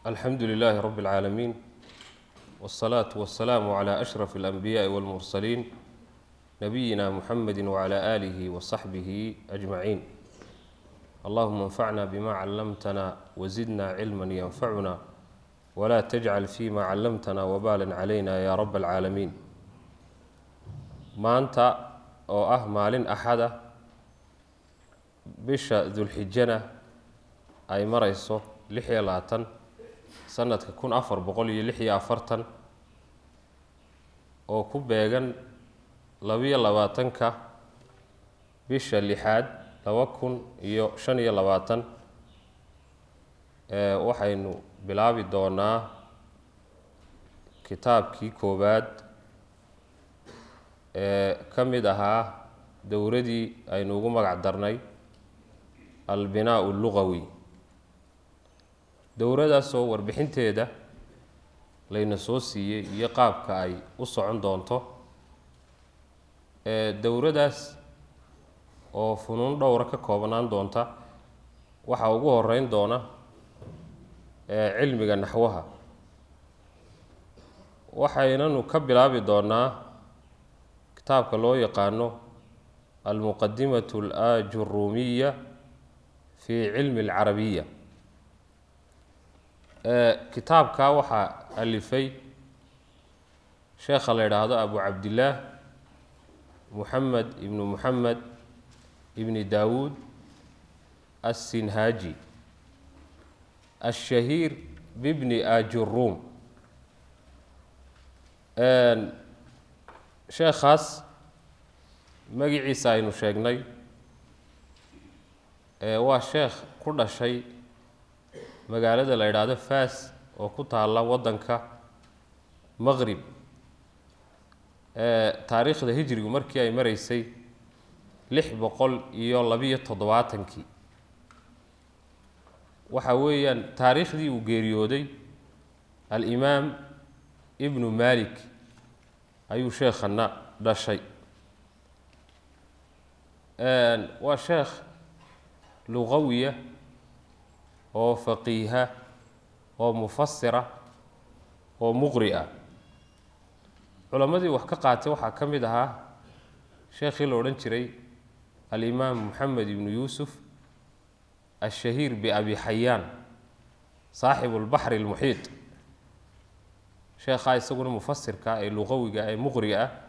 alxamdu lilaahi rabi اlcaalamiin wاsalaatu wasalaamu cla ashraf اlanbiyaءi wاlmursaliin nabiyina muxamedi wcla aalihi wasaxbihi ajmaciin allahuma anfacna bima callamtana wazidna cilma yanfacuna wla tajcal fima callamtana wbalan calayna ya rab اlcaalamiin maanta oo ah maalin axada bisha dulxijana ay marayso lix iyo labaatan sanadka kun afar boqol iyo lix iyo afartan oo ku beegan labiyo labaatanka bisha lixaad laba kun iyo shan iyo labaatan waxaynu bilaabi doonaa kitaabkii koowaad ee ka mid ahaa dowradii aynu ugu magac darnay albinaa lugawi dowradaasoo warbixinteeda layna soo siiyey iyo qaabka ay u socon doonto dowradaas oo funuun dhowra ka koobnaan doonta waxaa ugu horeyn doona cilmiga naxwaha waxaynanu ka bilaabi doonaa kitaabka loo yaqaano almuqadimatu alajurumiya fi cilmi alcarabiya kitaabka waxaa alifay sheekha la yidhaahdo abu cabdillaah muxamed ibnu muxamed ibni daawuud assinhaaji ashahiir bibni ajuruum sheekhaas magiciisa aynu sheegnay waa sheekh ku dhashay magaalada la yidhaahdo fas oo ku taalla waddanka maqrib taariikhda hijrigu markii ay mareysay lix boqol iyo labiyo toddobaatankii waxa weeyaan taariikhdii uu geeriyooday alimaam ibnu malik ayuu sheekhana dhashay waa sheekh luqawiya oo faqiiha oo mufasira oo muqri ah culammadii wax ka qaatay waxaa ka mid ahaa sheekhii la odhan jiray alimaam moxamed ibnu yuusuf ashahiir biabi xayaan saaxibu lbaxri almuxiit sheekhaa isaguna mufasirka ee luqawiga ee muqriga ah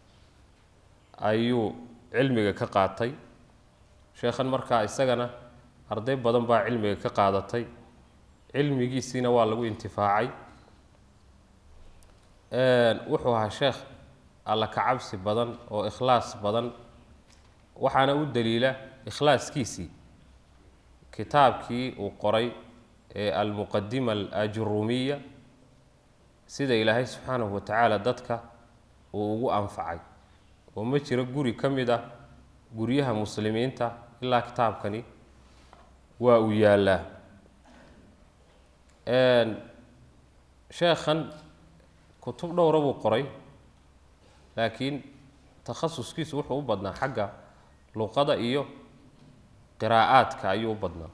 ayuu cilmiga ka qaatay sheekhan markaa isagana arday badan baa cilmiga ka qaadatay cilmigiisiina waa lagu intifaacay wuxuu ahaa sheekh alla kacabsi badan oo ikhlaas badan waxaana u daliila ikhlaaskiisii kitaabkii uu qoray ee almuqadima alajurumiya sida ilaahay subxaanahu wa tacaala dadka uu ugu anfacay oo ma jiro guri ka mid ah guryaha muslimiinta ilaa kitaabkani waa uu yaallaa sheekhan kutub dhowra buu qoray laakiin takhasuskiisu wuxuu u badnaa xagga luqada iyo qiraa'aadka ayuu u badnaa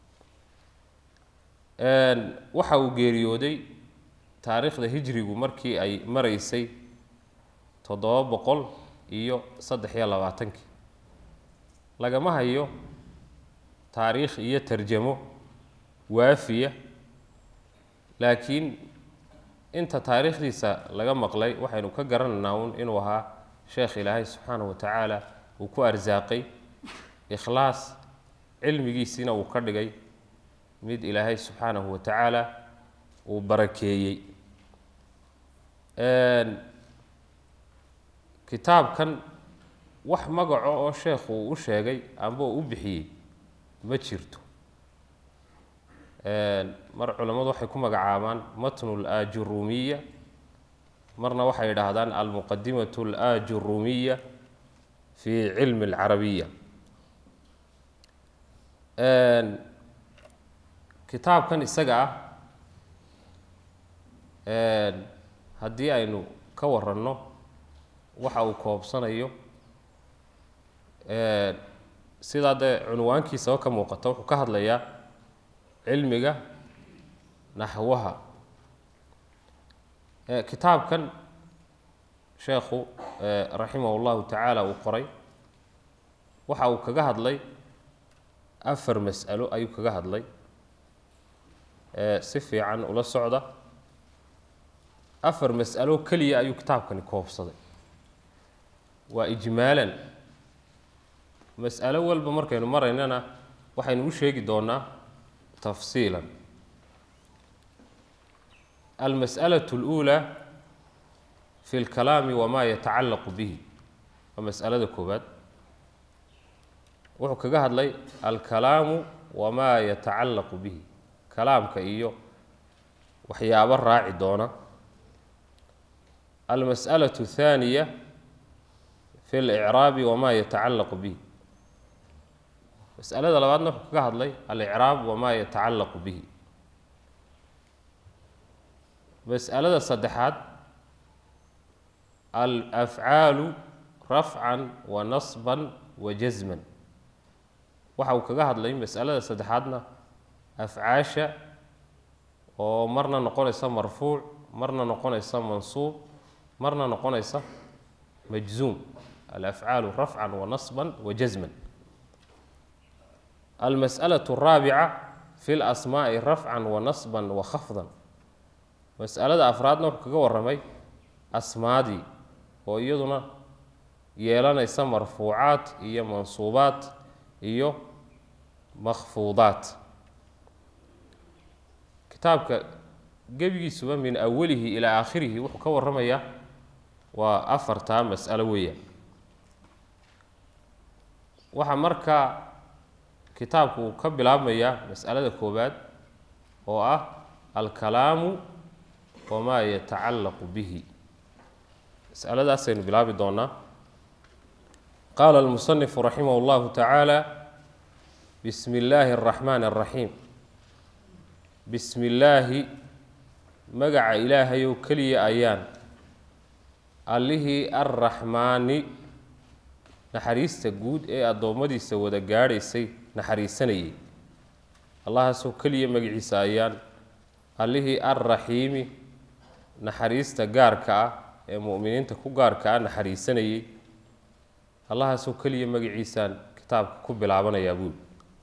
waxa uu geeriyooday taariikhda hijrigu markii ay mareysay toddoba boqol iyo saddex iyo labaatankii lagama hayo taariikh iyo tarjamo waafiya laakiin inta taariikhdiisa laga maqlay waxaynu ka garanaynaa un inuu ahaa sheekh ilaahay subxaanahu wa tacaala uu ku arsaaqay ikhlaas cilmigiisiina uu ka dhigay mid ilaahay subxaanahu wa tacaala uu barakeeyey kitaabkan wax magaco oo sheekhu uu u sheegay amba uu u bixiyey ma jirto mar culammadu waxay ku magacaabaan matnu alajurumiya marna waxay yidhaahdaan almuqadimatu alajurumiya fi cilmi alcarabiya kitaabkan isaga ah haddii aynu ka waranno waxa uu koobsanayo sidaa dee cunwaankiisaba ka muuqata wuxuu ka hadlayaa cilmiga naxwaha kitaabkan sheekhu raximah اllahu tacaala uu qoray waxa uu kaga hadlay afar mas'alo ayuu kaga hadlay si fiican ula socda afar mas'alo keliya ayuu kitaabkani koobsaday waa ijmaalan mas'alo walba markaynu maraynana waxaynu u sheegi doonaa tafsiilan almas'alaة اlأuulى fi اlkalaami wama yatacalaqu bihi waa mas'alada koowaad wuxuu kaga hadlay alkalaamu wamaa yatacallaqu bihi kalaamka iyo waxyaabo raaci doona almas'alaة الthaaniya fi اlإcraabi wamaa yatacallaqu bihi mas'alada labaadna wuxuu kaga hadlay alicraab wamaa yatacallaqu bihi mas'alada saddexaad alafcaalu rafcan wa nasban wa jasman waxa uu kaga hadlay mas'alada saddexaadna afcaasha oo marna noqonaysa marfuuc marna noqonaysa mansuub marna noqonaysa majzuum alafcaalu rafcan wa nasban wa jasman almas'alaة الraabica fi اlasmaaءi rafcan wa nasban wa khafdan mas'alada afraadna wuxuu kaga warramay asmaadii oo iyaduna yeelanaysa marfuucaat iyo mansuubaat iyo makfuudaat kitaabka gebigiisuba min awalihi ilaa aakhirihi wuxuu ka warramayaa waa afartaa mas'alo weeyaan waxaa markaa kitaabku uu ka bilaabmayaa mas'alada koowaad oo ah alkalaamu wamaa yatacallaqu bihi masaladaasaynu bilaabi doonaa qaala almusanifu raximah اllahu tacaala bismi illaahi اraxmaani اraxiim bismi illaahi magaca ilaahayow keliya ayaan allihii arraxmaani naxariista guud ee addoommadiisa wada gaadhaysay naxariisanayay allahaasoo keliya magaciisa ayaan allihii arraxiimi naxariista gaarka ah ee mu'miniinta ku gaarka ah naxariisanayay allahaasoo keliya magaciisaan kitaabka ku bilaabanayaa buuli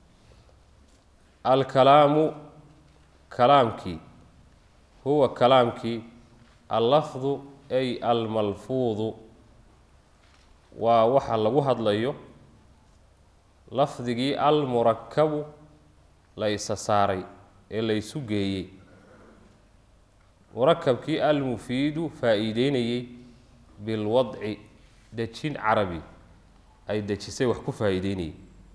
alkalaamu kalaamkii huwa kalaamkii allafdu ay almalfuudu waa waxa lagu hadlayo lafdigii almurakabu la isa saaray ee la ysu geeyey murakabkii almufiidu faa-iideynayey bilwadci dejin carabi ay dejisay wax ku faa-iideynayey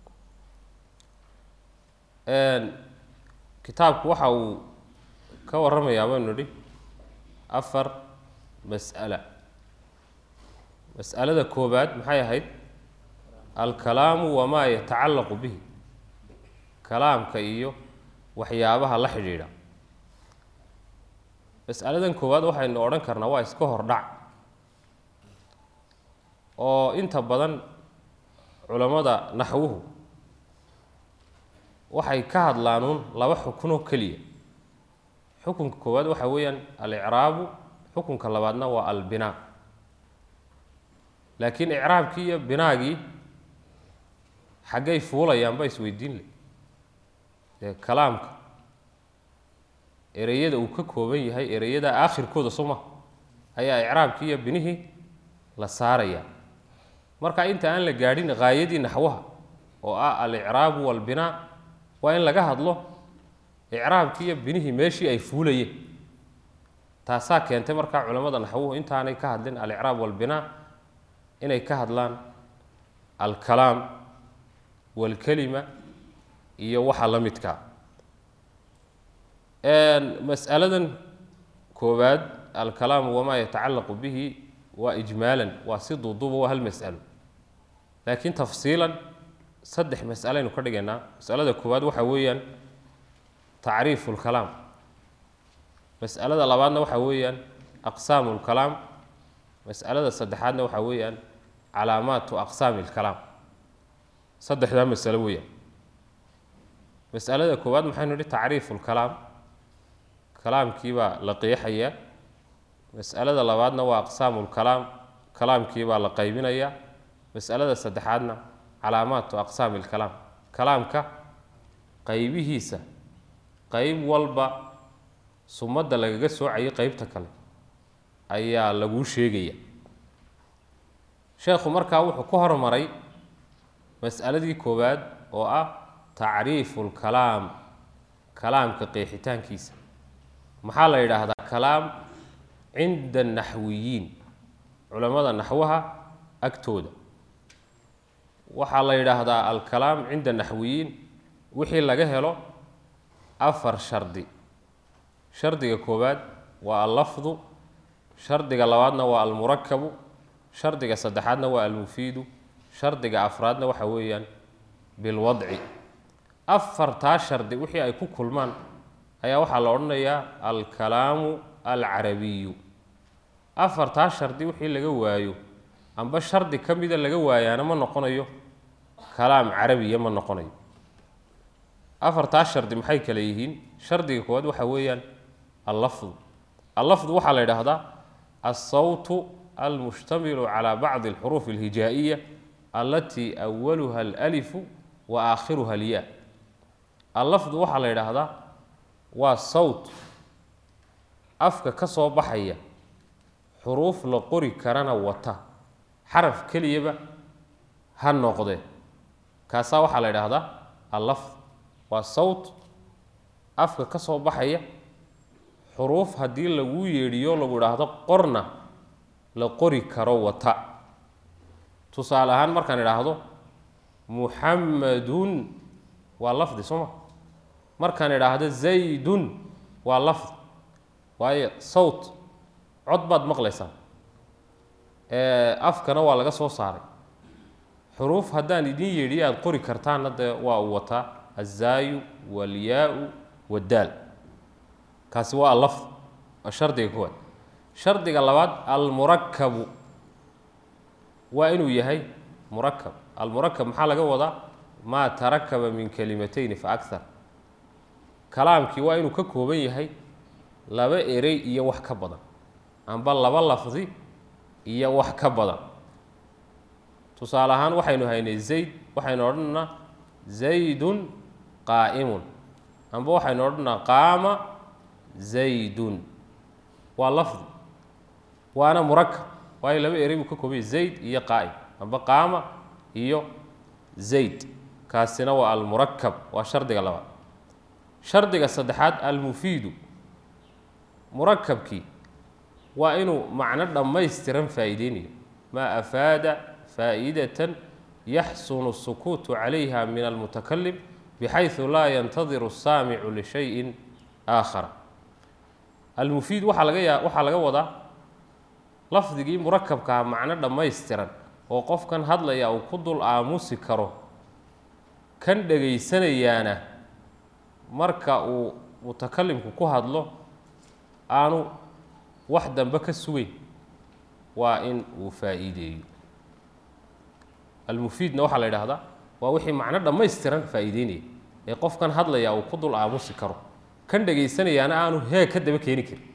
kitaabku waxa uu ka warramayaa baynu nidhi afar mas'ala mas'alada koobaad maxay ahayd alkalaamu wamaa yatacallaqu bihi kalaamka iyo waxyaabaha la xidhiidha mas'aladan koowaad waxaynu odhan karnaa waa iska hordhac oo inta badan culammada naxwuhu waxay ka hadlaanuun laba xukunoo keliya xukunka koowaad waxa weeyaan alicraabu xukunka labaadna waa albinaa laakiin icraabkii iyo binaagii xaggay fuulayaanba isweydiin le dee kalaamka ereyada uu ka kooban yahay ereyada aakhirkooda suma ayaa icraabkii iyo binihii la saarayaa marka inta aan la gaadhin haayadii naxwaha oo ah alicraabu walbinaa waa in laga hadlo icraabkii iyo binihii meeshii ay fuulayeen taasaa keentay markaa culamada naxwuhu intaanay ka hadlin alicraab walbinaa inay ka hadlaan alkalaam walkelima iyo waxa la midkaa mas'aladan koowaad alkalaamu wamaa yatacallaqu bihi waa ijmaalan waa si duuduuba waa hal mas'alo laakiin tafsiilan saddex mas'alaynu ka dhigaynaa mas'alada koowaad waxa weeyaan tacriifu lkalaam mas'alada labaadna waxa weeyaan aqsaamu lkalaam mas'alada saddexaadna waxa weeyaan calaamaatu aqsaami lkalaam saddexdaa masalo weeyaan mas'alada koowaad maxaynu idhi tacriifu lkalaam kalaamkii baa la qeexayaa mas'alada labaadna waa aqsaamulkalaam kalaamkii baa la qaybinayaa mas'alada saddexaadna calaamaatu aqsaami ilkalaam kalaamka qaybihiisa qayb walba sumadda lagaga soocayay qeybta kale ayaa laguu sheegaya sheekhu markaa wuxuu ku hormaray mas'aladii koowaad oo ah tacriifu lkalaam kalaamka qeexitaankiisa maxaa la yidhaahdaa kalaam cinda anaxwiyiin culammada naxwaha agtooda waxaa la yidhaahdaa alkalaam cinda naxwiyiin wixii laga helo afar shardi shardiga koowaad waa allafdu shardiga labaadna waa almurakabu shardiga saddexaadna waa almufiidu shardiga afraadna waxa weeyaan bilwadci afartaa shardi wixii ay ku kulmaan ayaa waxaa la odhanayaa alkalaamu alcarabiyu afartaa shardi wixii laga waayo amba shardi ka mida laga waayaana ma noqonayo kalaam carabiya ma noqonayo afartaa shardi maxay kale yihiin shardiga koowaad waxa weeyaan allafdu allafdu waxaa la yidhaahdaa alsawtu almushtamilu calaa bacdi alxuruuf alhijaa'iya allatii awaluha alalifu wa aakhiruha alyaa allafdu waxaa la yidhaahdaa waa sawt afka ka soo baxaya xuruuf la qori karana wata xaraf keliyaba ha noqde kaasaa waxaa la yidhaahdaa allafd waa sawt afka ka soo baxaya xuruuf haddii lagu yeedhiyo lagu idhaahdo qorna la qori karo wata tusaale ahaan markaan idhaahdo muxammadun waa lafdi soo ma markaan idhaahdo zaydun waa lafdi waayo sawt cod baad maqlaysaa afkana waa laga soo saaray xuruuf haddaan idin yeedhiyo aada qori kartaanna dee waa uu wataa azaayu walyaau waddaal kaasi waa allafd waa shardiga koowaad shardiga labaad almurakabu waa inuu yahay murakab almurakab maxaa laga wadaa maa tarakaba min kalimatayni fa akar kalaamkii waa inuu ka kooban yahay laba erey iyo wax ka badan amba laba lafdi iyo wax ka badan tusaale ahaan waxaynu haynay zayd waxaynu odhanaynaa zaydun qaa'imun amba waxaynu odhanaa qaama zaydun waa lafdi waana murakab waayo laba erey buu ka koobaya zayd iyo qaa'im amba qaama iyo zayd kaasina waa almurakab waa shardiga labaad shardiga saddexaad almufiidu murakabkii waa inuu macno dhammaystiran faa'iideynayo maa afaada faa'idatan yaxsunu الsukuutu calayha min almutakalim bxayثu laa yantadiru الsaamicu lishayin aakhara almufiid waxaa laga yaa waxaa laga wadaa lafdigii murakabkaha macno dhammaystiran oo qofkan hadlaya uu ku dul aamusi karo kan dhegaysanayaana marka uu mutakalimku ku hadlo aanu wax dambe ka sugeyn waa in uu faa'iideeyo almufiidna waxaa la yidhaahdaa waa wixii macno dhammaystiran faa'iideynaya ee qofkan hadlaya uu ku dul aamusi karo kan dhegaysanayaana aanu hee ka daba keeni karin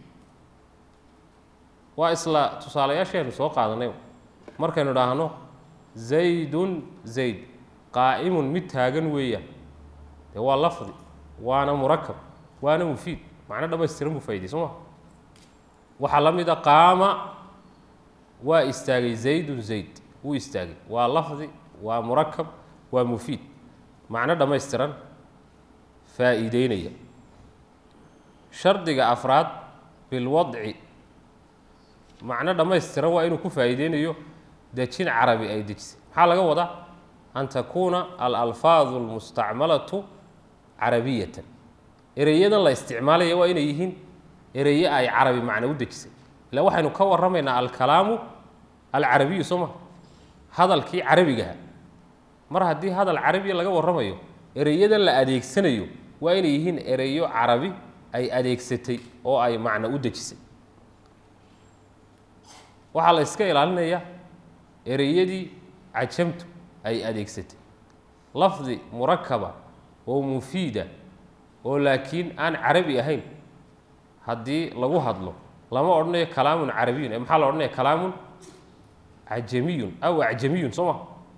waa isla tusaalayaasheenu soo qaadanay markaynu idhaahno zaydun zayd qaa'imun mid taagan weeyaan dee waa lafdi waana murakab waana mufiid macno dhammaystiran buu faaidey soo ma waxaa la mid a qaama waa istaagay zaydun zayd wuu istaagay waa lafdi waa murakab waa mufiid macno dhammaystiran faa'iideynaya shardiga afraad bilwadci macno dhammaystiran waa inuu ku faa'iideynayo dejin carabi ay dejisay maxaa laga wadaa an takuuna alalfaadu almustacmalatu carabiyatan ereyadan la isticmaalaya waa inay yihiin ereye ay carabi macno u dejisay ila waxaynu ka warramaynaa alkalaamu alcarabiyu soo ma hadalkii carabigaha mar haddii hadal carabiya laga warramayo ereyadan la adeegsanayo waa inay yihiin ereyo carabi ay adeegsatay oo ay macno u dejisay waxaa la iska ilaalinayaa ereyadii cajamtu ay adeegsatay lafdi murakaba oo mufiida oo laakiin aan carabi ahayn haddii lagu hadlo lama odhanayo kalaamun carabiyun ee maxaa la odhanaya kalaamun cajamiyun aw acjamiyun soo ma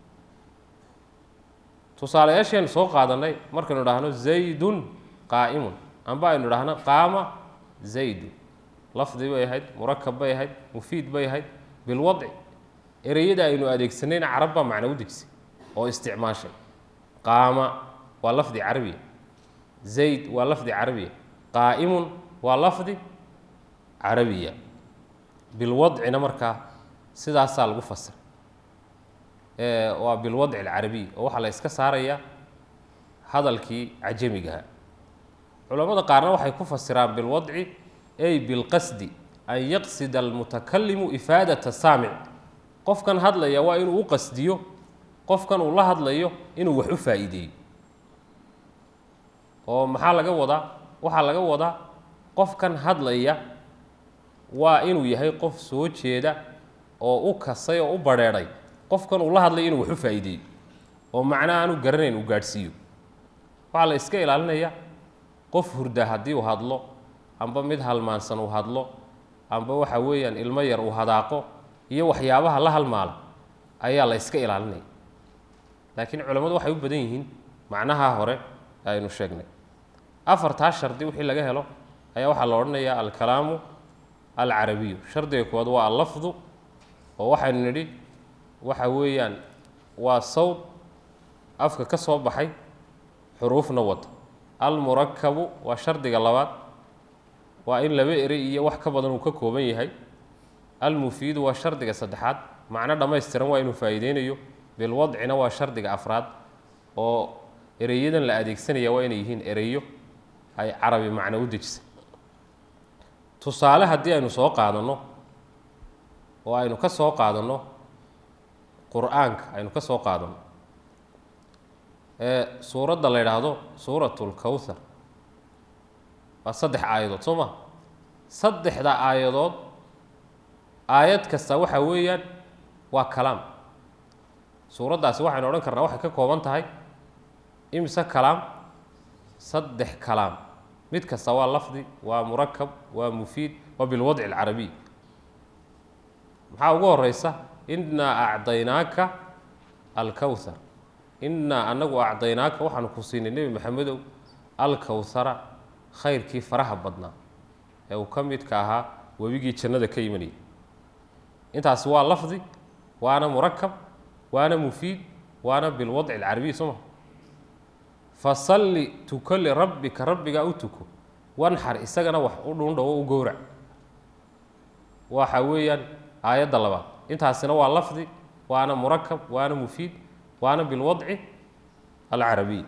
tusaalayaasheenu soo qaadanay markaynu idhaahno zaydun qaa'imun amba aynu idhaahno qaama zaydun lafdi bay ahayd murakab bay ahayd mufiid bay ahayd bilwadci ereyada aynu adeegsanayna carab baa macno u dejisay oo isticmaashay qaama waa lafdi carabiya zayd waa lafdi carabiya qaa'imun waa lafdi carabiya bilwadcina markaa sidaasaa lagu fasira waa bilwadci alcarabiy oo waxaa la yska saarayaa hadalkii cajamigaha culamada qaarna waxay ku fasiraan bilwadci ay bilqasdi an yaqsida almutakalimu ifaadata saamic qofkan hadlaya waa inuu u qasdiyo qofkan uu la hadlayo inuu wax u faa'iideeyo oo maxaa laga wadaa waxaa laga wadaa qofkan hadlaya waa inuu yahay qof soo jeeda oo u kasay oo u badrheedhay qofkan uu la hadlayo inuu wax u faa'iideeyo oo macna aanu garanayn uu gaadhsiiyo waxaa la iska ilaalinaya qof hurda haddii uu hadlo amba mid halmaansan uu hadlo amba waxa weeyaan ilmo yar uu hadaaqo iyo waxyaabaha la halmaala ayaa la iska ilaalinaya laakiin culammadu waxay u badan yihiin macnaha hore aynu sheegnay afartaa shardi wixii laga helo ayaa waxaa la odhanayaa alkalaamu alcarabiyu shardiga koowaad waa allafdu oo waxaynu nidhi waxa weeyaan waa sawd afka ka soo baxay xuruufna wata almurakabu waa shardiga labaad waa in laba erey iyo wax ka badan uu ka kooban yahay almufiidu waa shardiga saddexaad macno dhammaystiran waa inuu faa'iideynayo bilwadcina waa shardiga afraad oo ereyadan la adeegsanaya waa inay yihiin ereyo ay carabi macno u dejisay tusaale haddii aynu soo qaadanno oo aynu ka soo qaadanno qur-aanka aynu ka soo qaadanno ee suuradda la yidhaahdo suuratu lkowthar waa saddex aayadood soo ma saddexda aayadood aayad kasta waxa weeyaan waa kalaam suuraddaasi waxaynu odhan karnaa waxay ka kooban tahay imise kalaam saddex kalaam mid kasta waa lafdi waa murakab waa mufiid waa bilwadci alcarabiy maxaa ugu horeysa innaa acdaynaaka alkowthar innaa anagu acdaynaaka waxaanu ku siinay nebi maxamedow alkowthara khayrkii faraha badnaa ee uu ka midka ahaa webigii jannada ka imanayay intaasi waa lafdi waana murakab waana mufiid waana bilwadci alcarabiy soo ma fasalli tuko lirabbika rabbigaa u tuko wanxar isagana wax u dhuundhawo u gowrac waxa weeyaan aayadda labaad intaasina waa lafdi waana murakab waana mufiid waana bilwadci alcarabiy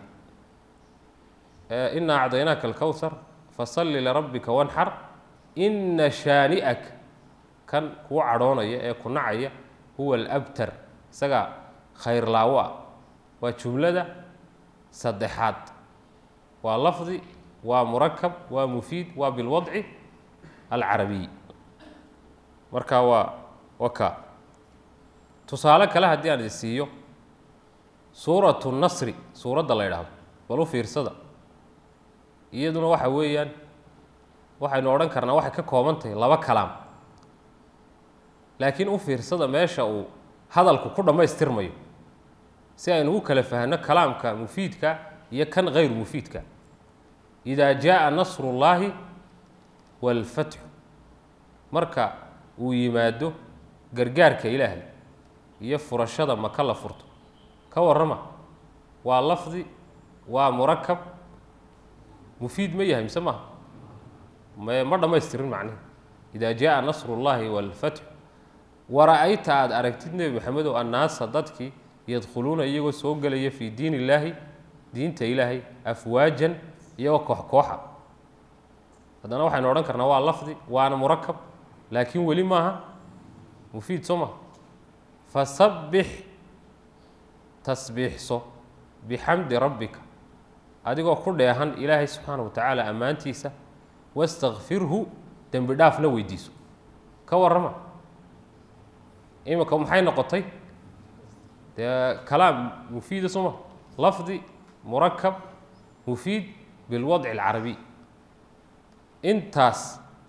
ina acdaynaaka alkowthar fasalli lirabbika wanxar ina shaani'aka kan kuu cadhoonaya ee ku nacaya huwa alabtar isagaa khayr laawo ah waa jumlada saddexaad waa lafdi waa murakab waa mufiid waa bilwadci alcarabiy marka waa waka tusaale kale haddii aan idin siiyo suuratu nasri suuradda la yidhaahdo bal u fiirsada iyaduna waxa weeyaan waxaynu odhan karnaa waxay ka kooban tahay laba kalaam laakiin u fiirsada meesha uu hadalku ku dhammaystirmayo si aynu u kala fahno kalaamka mufiidka iyo kan hayru mufiidka idaa jaءa nasru اllahi wاlfatxu marka uu yimaado gargaarka ilaahay iyo furashada maka la furto ka warrama waa lafdi waa murakab mufiid ma yahay mise maha m ma dhammaystirin macnihi idaa jaءa nasru اllahi wاlfatxu wara-ayta aada aragtid nebi maxamedow annaasa dadkii yadkhuluuna iyagoo soo gelaya fii diin illaahi diinta ilaahay afwaajan iyagoo koox kooxa haddana waxaynu odhan karnaa waa lafdi waana murakab laakiin weli maaha mufiid soo maha fasabbix tasbiixso bixamdi rabbika adigoo ku dheehan ilaahay subxaana wa tacaala ammaantiisa wastakfirhu dembi dhaafna weydiiso ka warrama iminka maxay noqotay dee kalaam mufiida soo ma lafdi murakab mufiid bilwadci alcarabiy intaas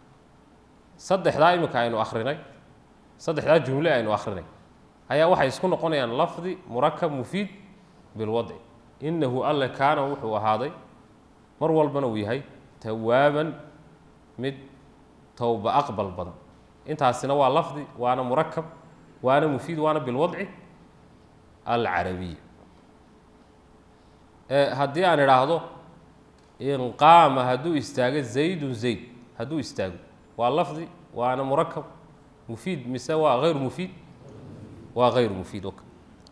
saddexdaa iminka aynu akrinay saddexdaa jumle aynu akrinay ayaa waxay isku noqonayaan lafdi murakab mufiid bilwadci inahu alle kaana wuxuu ahaaday mar walbana uu yahay tawaaban mid towba aqbal badan intaasina waa lafdi waana murakab waana mufiid waana bilwadci alcarabiya haddii aan idhaahdo inqaama hadduu istaago zaydun zayd hadduu istaago waa lafdi waana murakab mufiid mise waa hayr mufiid waa hayr mufiid ok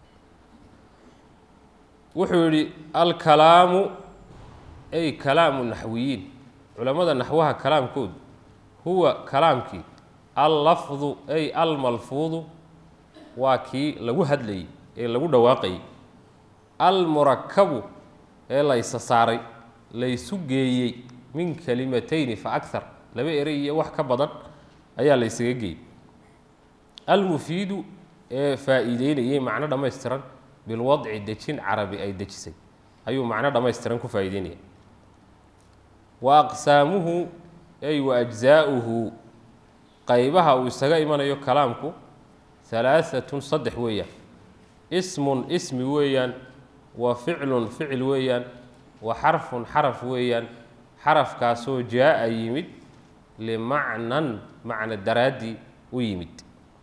wuxuu yihi alkalaamu ay kalaamu naxwiyiin culamada naxwaha kalaamkoodu huwa kalaamkii allafdu ay almalfuudu waa kii lagu hadlayey ee lagu dhawaaqayey almurakabu ee laysa saaray laysu geeyey min kalimatayni fa akar laba erey iyo wax ka badan ayaa laysaga geeyey almufiidu ee faa'iideynayey macno dhammaystiran bilwadci dejin carabi ay dejisay ayuu macno dhammaystiran ku faa'iideynaya wa aqsaamuhu ay wa ajzaa'uhu qaybaha uu isaga imanayo kalaamku halaaatun saddex weeyaan ismun ismi weeyaan wa ficlun ficil weeyaan wa xarfun xaraf weeyaan xarafkaasoo jaa-a yimid limacnan macno daraaddii u yimid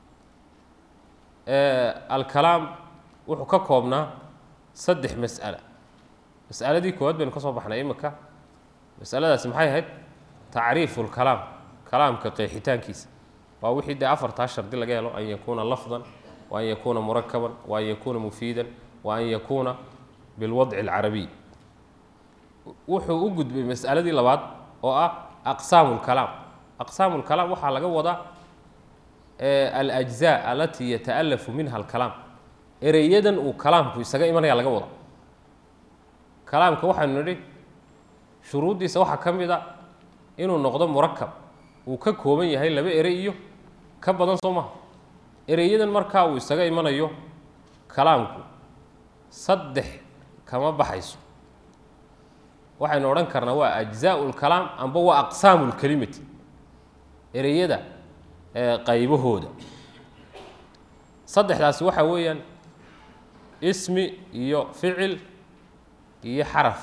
alkalaam wuxuu ka koobnaa saddex mas'ala mas'aladii koowaad baynu ka soo baxnay imika masaladaasi maxay ahayd tacriifu lkalaam kalaamka qeexitaankiisa waa wixii dee afartaa shardi laga helo an yakuuna lafdan wa an yakuuna murakaban wa an yakuuna mufiidan wa an yakuuna bilwadci alcarabiy wuxuu u gudbay mas'aladii labaad oo ah aqsaamu lkalaam aqsaamu lkalaam waxaa laga wadaa alajzaa alatii yataalafu minha alkalaam ereyadan uu kalaamku isaga imanaya laga wada kalaamka waxaanu nidhi shuruuddiisa waxaa ka mid a inuu noqdo murakab uu ka kooban yahay laba erey iyo ka badan soo maha ereyadan markaa uu isaga imanayo kalaamku saddex kama baxayso waxaynu odhan karnaa waa ajzaau lkalaam amba waa aqsaamu lkelimati ereyada qaybahooda saddexdaasi waxaa weeyaan ismi iyo ficil iyo xaraf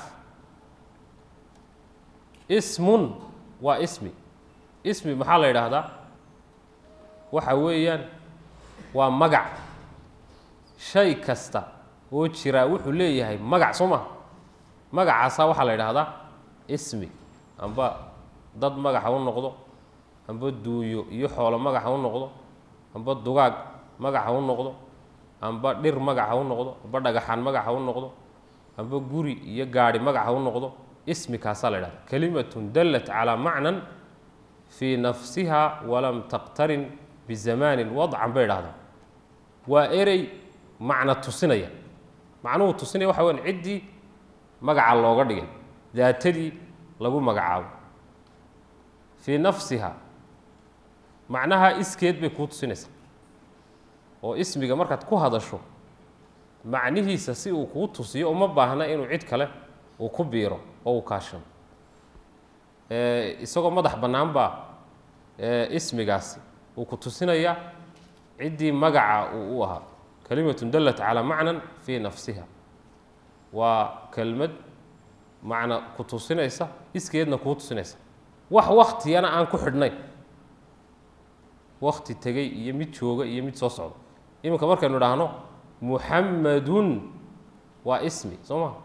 ismun waa ismi ismi maxaa la yidhaahdaa waxa weeyaan waa magac shay kasta oo jiraa wuxuu leeyahay magac soo maha magacaasaa waxaa la yidhaahdaa ismi amba dad magaxa u noqdo amba duunyo iyo xoolo magaxa u noqdo amba dugaag magaxa u noqdo amba dhir magaxa u noqdo amba dhagaxaan magaxa u noqdo amba guri iyo gaadhi magaxa u noqdo ismi kaasaa la yidhahda kalimatun dallat calaa macnan fii nafsiha walam taqtarin bizamaanin wadcan bay idhahdaan waa erey macno tusinaya macnuhu tusinaya waxa weyan ciddii magaca looga dhigay daatadii lagu magacaabo fii nafsiha macnaha iskeed bay kuu tusinaysaa oo ismiga markaad ku hadasho macnihiisa si uu kuu tusiyo uma baahna inuu cid kale uu ku biiro oo uu kaashano isagoo madax bannaan baa ismigaasi uu ku tusinayaa ciddii magaca uu u ahaa kalimatun dallat calaa macnan fii nafsiha waa kelmad macna ku tusinaysa iskeedna kuu tusinaysa wax waktiyana aan ku xidhnayn wakti tegey iyo mid jooga iyo mid soo socda iminka markaynu idhaahno muxamadun waa ismi soo maa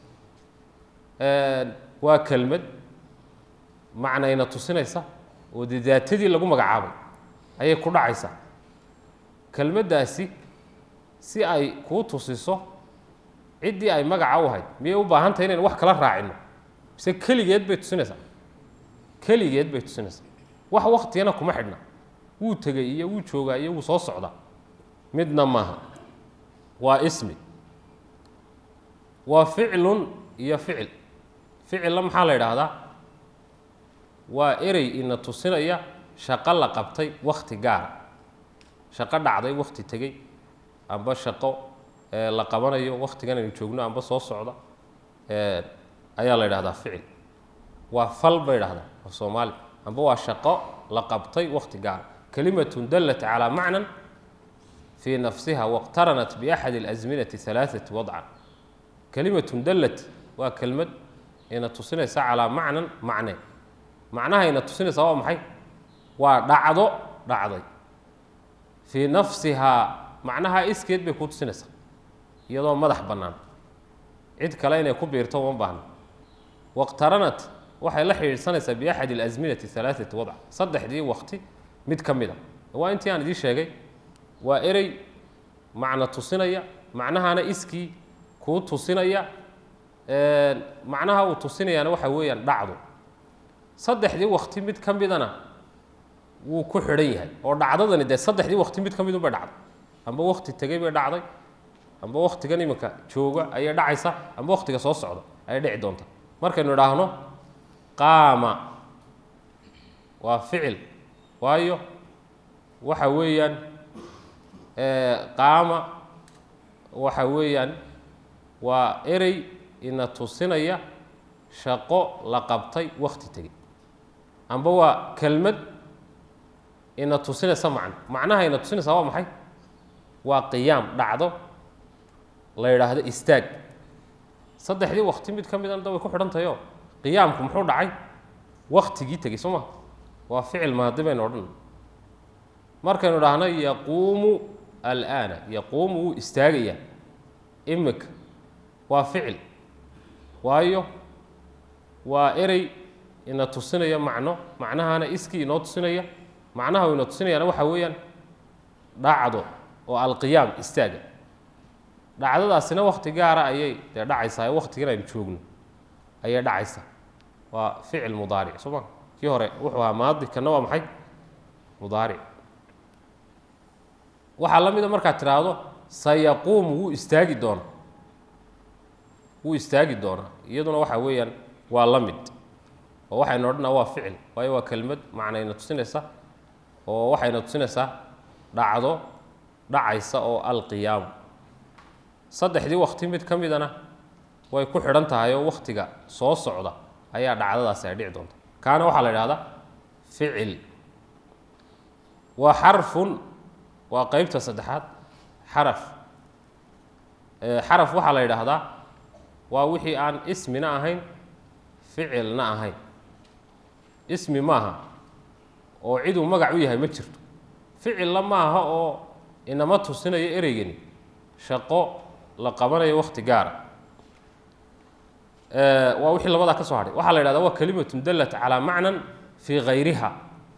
waa kelmad macnayna tusinaysa oo dee daatadii lagu magacaabay ayay ku dhacaysaa kelmaddaasi si ay kuu tusiso ciddii ay magaca u ahayd miyay u baahan tahay inayn wax kala raacino mise keligeed bay tusinaysaa keligeed bay tusinaysaa wax waktiyana kuma xidhna wuu tegey iyo wuu joogaa iyo wuu soo socdaa midna maaha waa ismi waa ficlun iyo ficil ficilla maxaa la yidhaahdaa waa erey ina tusinaya shaqo la qabtay wakti gaara shaqo dhacday wakti tegey amba shaqo la qabanayo waktigan aynu joogno amba soo socda ayaa la yidhahdaa ficil waa fal bay idhahdaa af soomaali amba waa shaqo la qabtay wakti gaara kalimatun dallat calaa macnan fii nafsiha wاqtaranat biaxadi اlasminati halaaثati wadcan kalimatun dallat waa kelmad ina tusinaysa calaa macnan macne macnaha ina tusinaysa waa maxay waa dhacdo dhacday fii nafsihaa macnaha iskeed bay ku tusinaysaa iyadoo madax bannaan cid kale inay ku biirto uma baahna waqtaranat waxay la xidhiidhsanaysaa biaxadi اlasminati halaaثati wadc saddexdii wakti mid ka mid a waa intii aan idiin sheegay waa erey macno tusinaya macnahana iskii kuu tusinaya macnaha uu tusinayaana waxa weeyaan dhacdo saddexdii wakti mid ka midana wuu ku xidhan yahay oo dhacdadani dee saddexdii wakti mid ka midun bay dhacday amba wakti tegey bay dhacday amba waktigan iminka jooga ayay dhacaysa amba waktiga soo socda ayay dhici doonta markaynu idhaahno qaama waa ficil waayo waxa weeyaan qaama waxa weeyaan waa erey ina tusinaya shaqo la qabtay wakti tegey amba waa kelmad ina tusinaysa macno macnaha ina tusinaysaa waa maxay waa qiyaam dhacdo la yidhaahdo istaag saddexdii wakti mid ka midana da way ku xidhan tahay oo qiyaamku muxuu dhacay waktigii tegey soo ma waa ficil maadi baynu odhan markaynu dhahno yaquumu alaana yaquumu wuu istaagayaa imika waa ficil waayo waa erey ina tusinaya macno macnahana iskii inoo tusinaya macnaha uu ina tusinayaana waxa weeyaan dhacdo oo alqiyaam istaaga dhacdadaasina wakti gaara ayay dee dhacaysaa waktigan aynu joogno ayay dhacaysaa waa ficil mudaaric soo ma kii hore wuxuu ahaa maadi kana waa maxay mudaaric waxaa la mida markaad tidhaahdo sayaquumu wuu istaagi doonaa wuu istaagi doonaa iyaduna waxa weeyaan waa la mid oo waxaynu odhanaa waa ficil waayo waa kelmad macnayna tusinaysa oo waxayna tusinaysaa dhacdo dhacaysa oo alqiyaamu saddexdii wakti mid ka midana way ku xidhan tahay oo waktiga soo socda ayaa dhacdadaasi ay dhici doonta kaana waxaa la idhahdaa ficil waa xarfun waa qeybta saddexaad xaraf xaraf waxaa la yidhaahdaa waa wixii aan ismina ahayn ficilna ahayn ismi maaha oo ciduu magac u yahay ma jirto ficilla maaha oo inama tusinayo ereygani shaqo la qabanayo wakti gaara waa wixii labadaa ka soo hadhay waxaa la yidhahdaa waa kalimatun dallat calaa macnan fii hayriha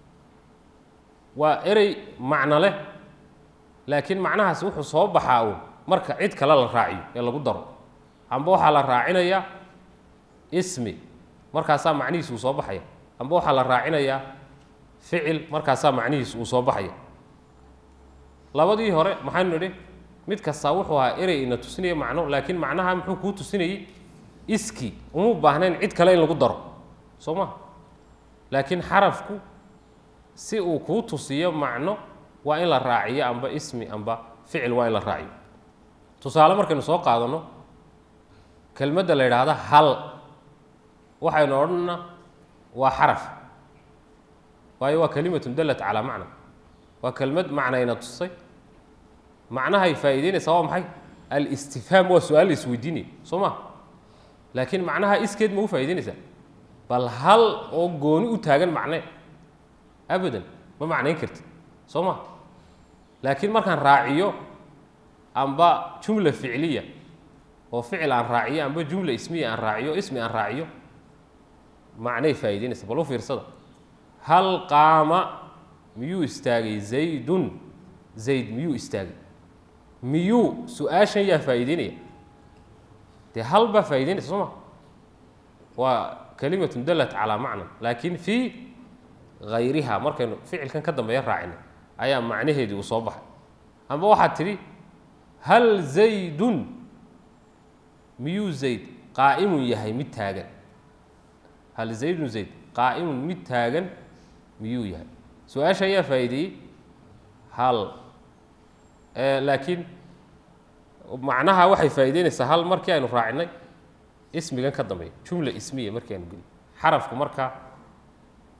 waa erey macno leh laakiin macnahaasi wuxuu soo baxaa uun marka cid kale la raaciyo ee lagu daro amba waxaa la raacinayaa ismi markaasaa macnihiis uu soo baxaya amba waxaa la raacinayaa ficil markaasaa macnihiis uu soo baxaya labadii hore maxaynu nidhi mid kastaa wuxuu ahaa erey ina tusinaya macno laakiin macnaha muxuu kuu tusinayey iski uma baahnayn cid kale in lagu daro soo ma laakiin xarafku si uu kuu tusiyo macno waa in la raaciyo amba ismi amba ficil waa in la raaciyo tusaale markaynu soo qaadano kelmadda la yidhaahda hal waxaynu odhanna waa xaraf waayo waa kalimatun dallat calaa macna waa kelmad macnayna tusay macnahay faa'iideynaysaa waa maxay alistifhaam waa su-aal la isweydiinaya soo ma laakiin macnaha iskeed ma u faa'ideynaysaa bal hal oo gooni u taagan macne abadan ma macnayn kartid soo ma laakiin markaan raaciyo amba jumla ficliya oo ficil aan raaciyo amba jumla ismiya aan raaciyo ismi aan raaciyo macnay faa'ideynaysa bal u fiirsada hal qaama miyuu istaagay zaydun zayd miyuu istaagay miyuu su-aashan yaa faa'iideynaya dee hal baa faa'ideynaysa soo ma waa kalimatun dallat calaa macna laakiin fii hayriha markaynu ficilkan ka dambeeya raacina ayaa macnaheedii uu soo baxay amba waxaad tidhi hal zaydun miyuu zayd qaa'imun yahay mid taagan hal zaydun zayd qaa'imun mid taagan miyuu yahay su-aasha ayaa faa'iideeyey hal laakiin macnaha waxay faa'ideynaysaa hal markii aynu raacinay ismigan ka dambeeya jumla ismiya markii aynu gelin xarafku marka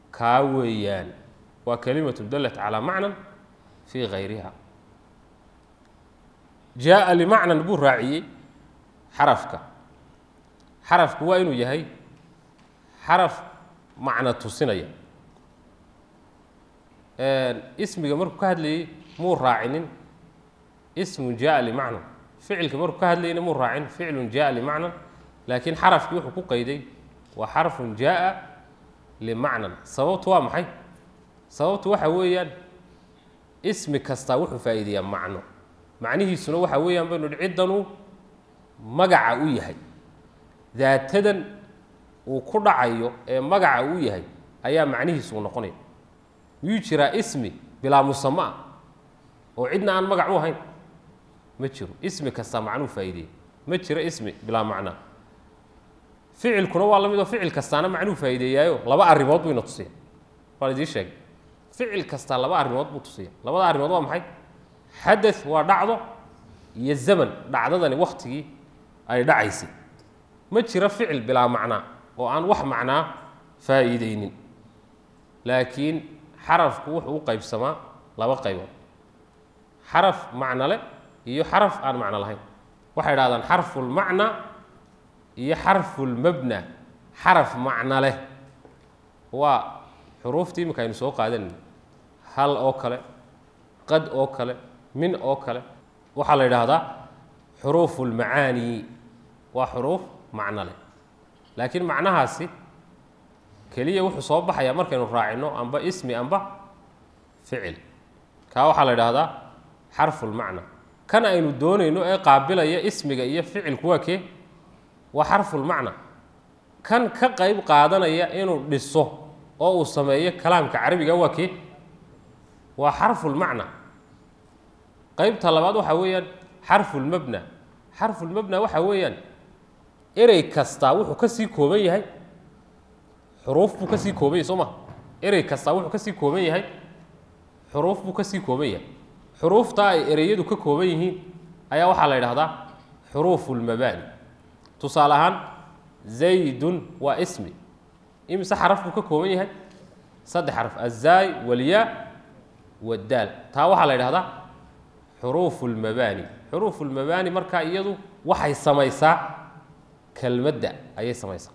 kaa weeyaan waa kalimatu dalat calaa macnan fii gayriha jaa limacnan buu raaciyey xarafka xarafku waa inuu yahay xaraf macno tusinaya ismiga markuu ka hadlayey muu raacinin ismun jaa limacnan ficilka markuu ka hadlayeyna muu raacin ficlun jaa limacnan laakiin xarafkii wuxuu ku qayday waa xarfun jaa limacnan sababtu waa maxay sababtu waxa weeyaan ismi kastaa wuxuu faa'iideeyaa macno macnihiisuna waxa weeyaan baynu idhi ciddanuu magaca u yahay daatadan uu ku dhacayo ee magaca uu yahay ayaa macnihiisu uu noqonaya miyuu jiraa ismi bilaa musamo ah oo cidna aan magac u ahayn ma jiro ismi kastaa macnuu faa'iideeya ma jiro ismi bilaa macnaa ficilkuna waa la mid oo ficil kastaana macnuu faa'iideeyaayo laba arrimood buu ina tusiya waan idiin sheegay ficil kastaa laba arrimood buu tusiya labada arrimood waa maxay xadath waa dhacdo iyo zaman dhacdadani waktigii ay dhacaysay ma jiro ficil bilaa macnaa oo aan wax macnaa faa'iideynin laakiin xarafku wuxuu u qaybsamaa laba qaybood xaraf macno leh iyo xaraf aan macno lahayn waxay idhahdaan xarfulmacna iyo xarfulmabna xaraf macno leh waa xuruuftii iminka aynu soo qaadanayna hal oo kale qad oo kale min oo kale waxaa la yidhaahdaa xuruufu lmacaani waa xuruuf macno leh laakiin macnahaasi keliya wuxuu soo baxayaa markaynu raacino amba ismi amba ficil kaa waxaa la yidhaahdaa xarfulmacna kan aynu doonayno ee qaabilaya ismiga iyo ficilku waa kee waa xarfulmacna kan ka qayb qaadanaya inuu dhiso oo uu sameeyo kalaamka carabiga waa kee waa xarfulmacna qaybta labaad waxaa weeyaan xarfulmabna xarfulmabna waxaa weeyaan erey kastaa wuxuu ka sii kooban yahay xuruuf buu ka sii kooban yahay soo ma erey kastaa wuxuu ka sii kooban yahay xuruuf buu ka sii kooban yahay xuruuftaa ay ereyadu ka kooban yihiin ayaa waxaa la yidhahdaa xuruufu lmabaani tusaale ahaan zaydun waa ismi imise xaraf buu ka kooban yahay saddex xaraf azaay walyaa wadaal taa waxaa la yidhahdaa xuruufu lmabaani xuruufu lmabaani markaa iyadu waxay samaysaa kelmadda ayay samaysaa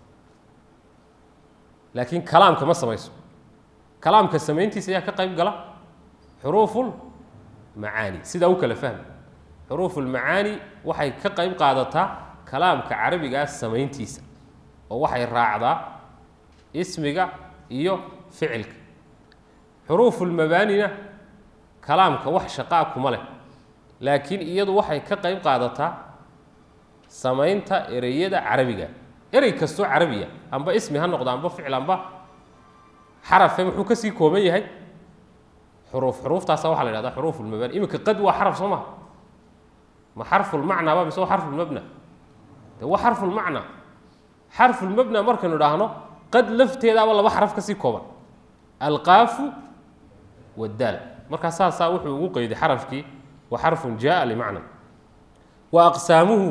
laakiin kalaamka ma samayso kalaamka samayntiisa ayaa ka qayb gala xuruuful macaani sidaa u kala fahmi xuruufulmacaani waxay ka qayb qaadataa kalaamka carabigaa samayntiisa oo waxay raacdaa ismiga iyo ficilka xuruufulmabaanina kalaamka wax shaqaa kuma leh laakiin iyadu waxay ka qayb qaadataa samaynta ereyada carabiga erey kastoo carabiya amba ismi ha noqdo amba ficil amba xarafe muxuu kasii kooban yahay xuruuf xuruuftaasa waxaa la yhahda xuruuf lmabani iminka qad waa xaraf soo maha ma xarfulmacnaa ba mise waa xarfulmabna de waa xarfulmacna xarfulmabna markaynu idhaahno qad lafteedaaba laba xaraf kasii kooban alqaafu wadaal markaa saasaa wuxuu ugu qeyday xarafkii wa xarfun jaa limacna wa aqsaamuhu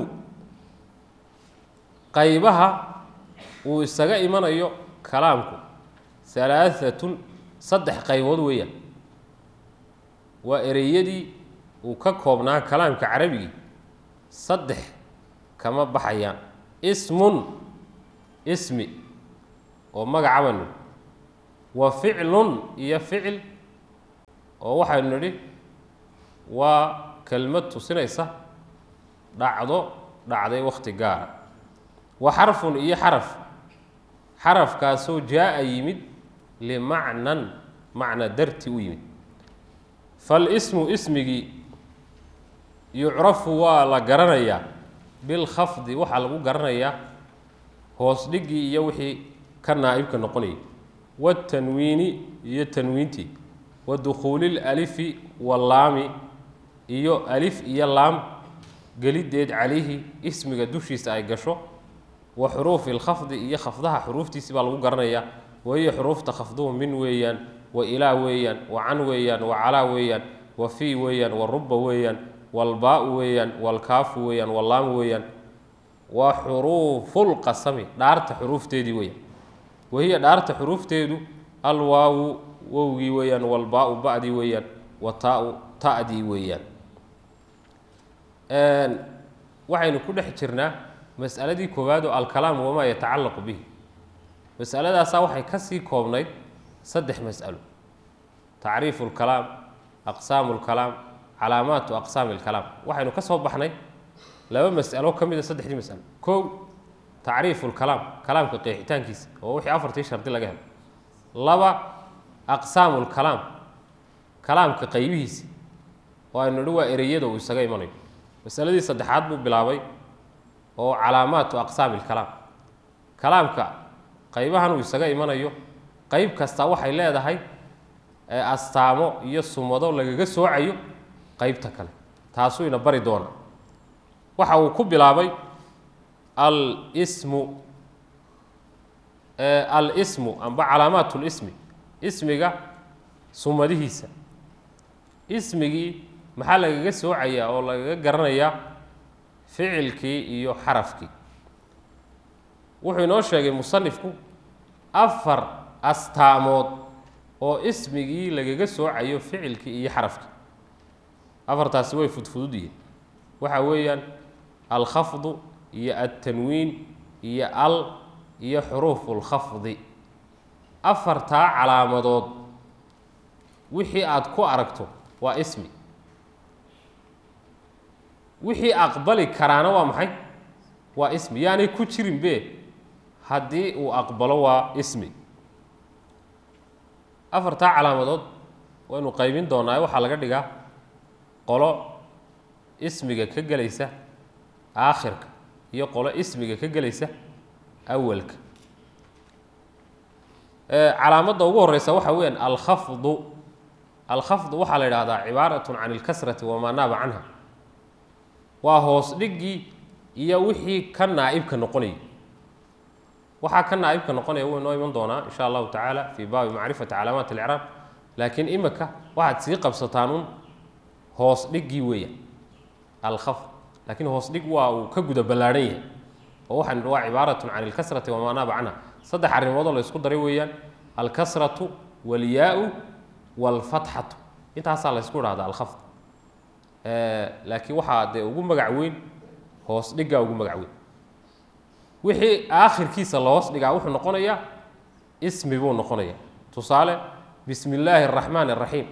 qaybaha uu isaga imanayo kalaamku halaaatun saddex qaybood weeyaan waa ereyadii uu ka koobnaa kalaamka carabigii saddex kama baxayaan ismun ismi oo magacabanu wa ficlun iyo ficil oo waxaynu nidhi waa kelmad tusinaysa dhacdo dhacday wakhti gaara wa xarfun iyo xaraf xarafkaasoo jaa-a yimid limacnan macna darti u yimid falismu ismigii yucrafu waa la garanayaa bilkhafdi waxaa lagu garanayaa hoos dhigii iyo wixii ka naa'ibka noqonayay watanwiini iyo tanwiintii wa dukhuuli lalifi wallaami iyo alif iyo laam geliddeed calayhi ismiga dushiisa ay gasho wa xuruufi lkhafdi iyo khafdaha xuruuftiisi baa lagu garanayaa wahiyo xuruufta khafduhu min weeyaan wa ilaa weeyaan wa can weeyaan wa calaa weeyaan wa fii weeyaan wa ruba weeyaan walbaa-u weeyaan walkaafu weeyaan wallaam weeyaan waa xuruufulqasami dhaarta xuruufteedii weeyaan wahiya dhaarta xuruufteedu alwaawu wowgii weeyaan walbaa-u ba-dii weeyaan wa taa-u ta-dii weeyaan waxaynu ku dhex jirnaa mas'aladii koowaad oo alkalaam wamaa yatacallaqu bihi masaladaasaa waxay ka sii koobnayd saddex mas'alo tacriifu lkalaam aqsaamu lkalaam calaamaatu aqsaami lkalaam waxaynu ka soo baxnay laba mas'alo ka mid a saddexdii mas'alo kow tacriifu lkalaam kalaamka qeexitaankiisa oo wixii afartii shardi laga helo laba aqsaamu lkalaam kalaamka qaybihiisa oo aynu nidhi waa ereyada uu isaga imanayo masaladii saddexaad buu bilaabay oo calaamaatu aqsaami lkalaam kalaamka qaybahan uu isaga imanayo qeyb kasta waxay leedahay astaamo iyo sumado lagaga soocayo qeybta kale taasuu ina bari doona waxa uu ku bilaabay alsmu alsmu amba calaamaat lismi ismiga sumadihiisa ismigii maxaa lagaga soocayaa oo lagaga garanayaa ficilkii iyo xarafkii wuxuu inoo sheegay musanifku afar astaamood oo ismigii lagaga soocayo ficilkii iyo xarafkii afartaasi way fudfudud yihiin waxa weeyaan alkhafdu iyo altanwiin iyo al iyo xuruufu lkhafdi afartaa calaamadood wixii aada ku aragto waa ismi wixii aqbali karaana waa maxay waa ismi yaanay ku jirin be haddii uu aqbalo waa ismi afartaa calaamadood waynu qaybin doonaa waxaa laga dhigaa qolo ismiga ka gelaysa aakhirka iyo qolo ismiga ka gelaysa awalka calaamadda ugu horeysa waxaa weyaan alkhafdu alkhafdu waxaa la yidhahdaa cibaaratun can ilkasrati wamaa naaba canha waa hoos dhigii iyo wixii ka naa'ibka noqonayay waxaa ka naa'ibka noqonaya wuu inoo iman doonaa insha allahu tacaala fii baabi macrifati calaamaat alcraab laakiin imika waxaad sii qabsataan un hoos dhigii weeyaan alkhafd laakiin hoos dhig waa uu ka guda ballaadhan yahay oo waxaan waa cibaaratun can ilkasrati wamaa naaba canha saddex arrimoodoo la ysku daray weeyaan alkasratu walyaau walfatxatu intaasaa la ysku dhahda alkhafd laakiin waxaa dee ugu magac weyn hoos dhiggaa ugu magac weyn wixii aakhirkiisa la hoos dhigaa wuxuu noqonayaa ismi buu noqonayaa tusaale bismi illaahi araxmaan araxiim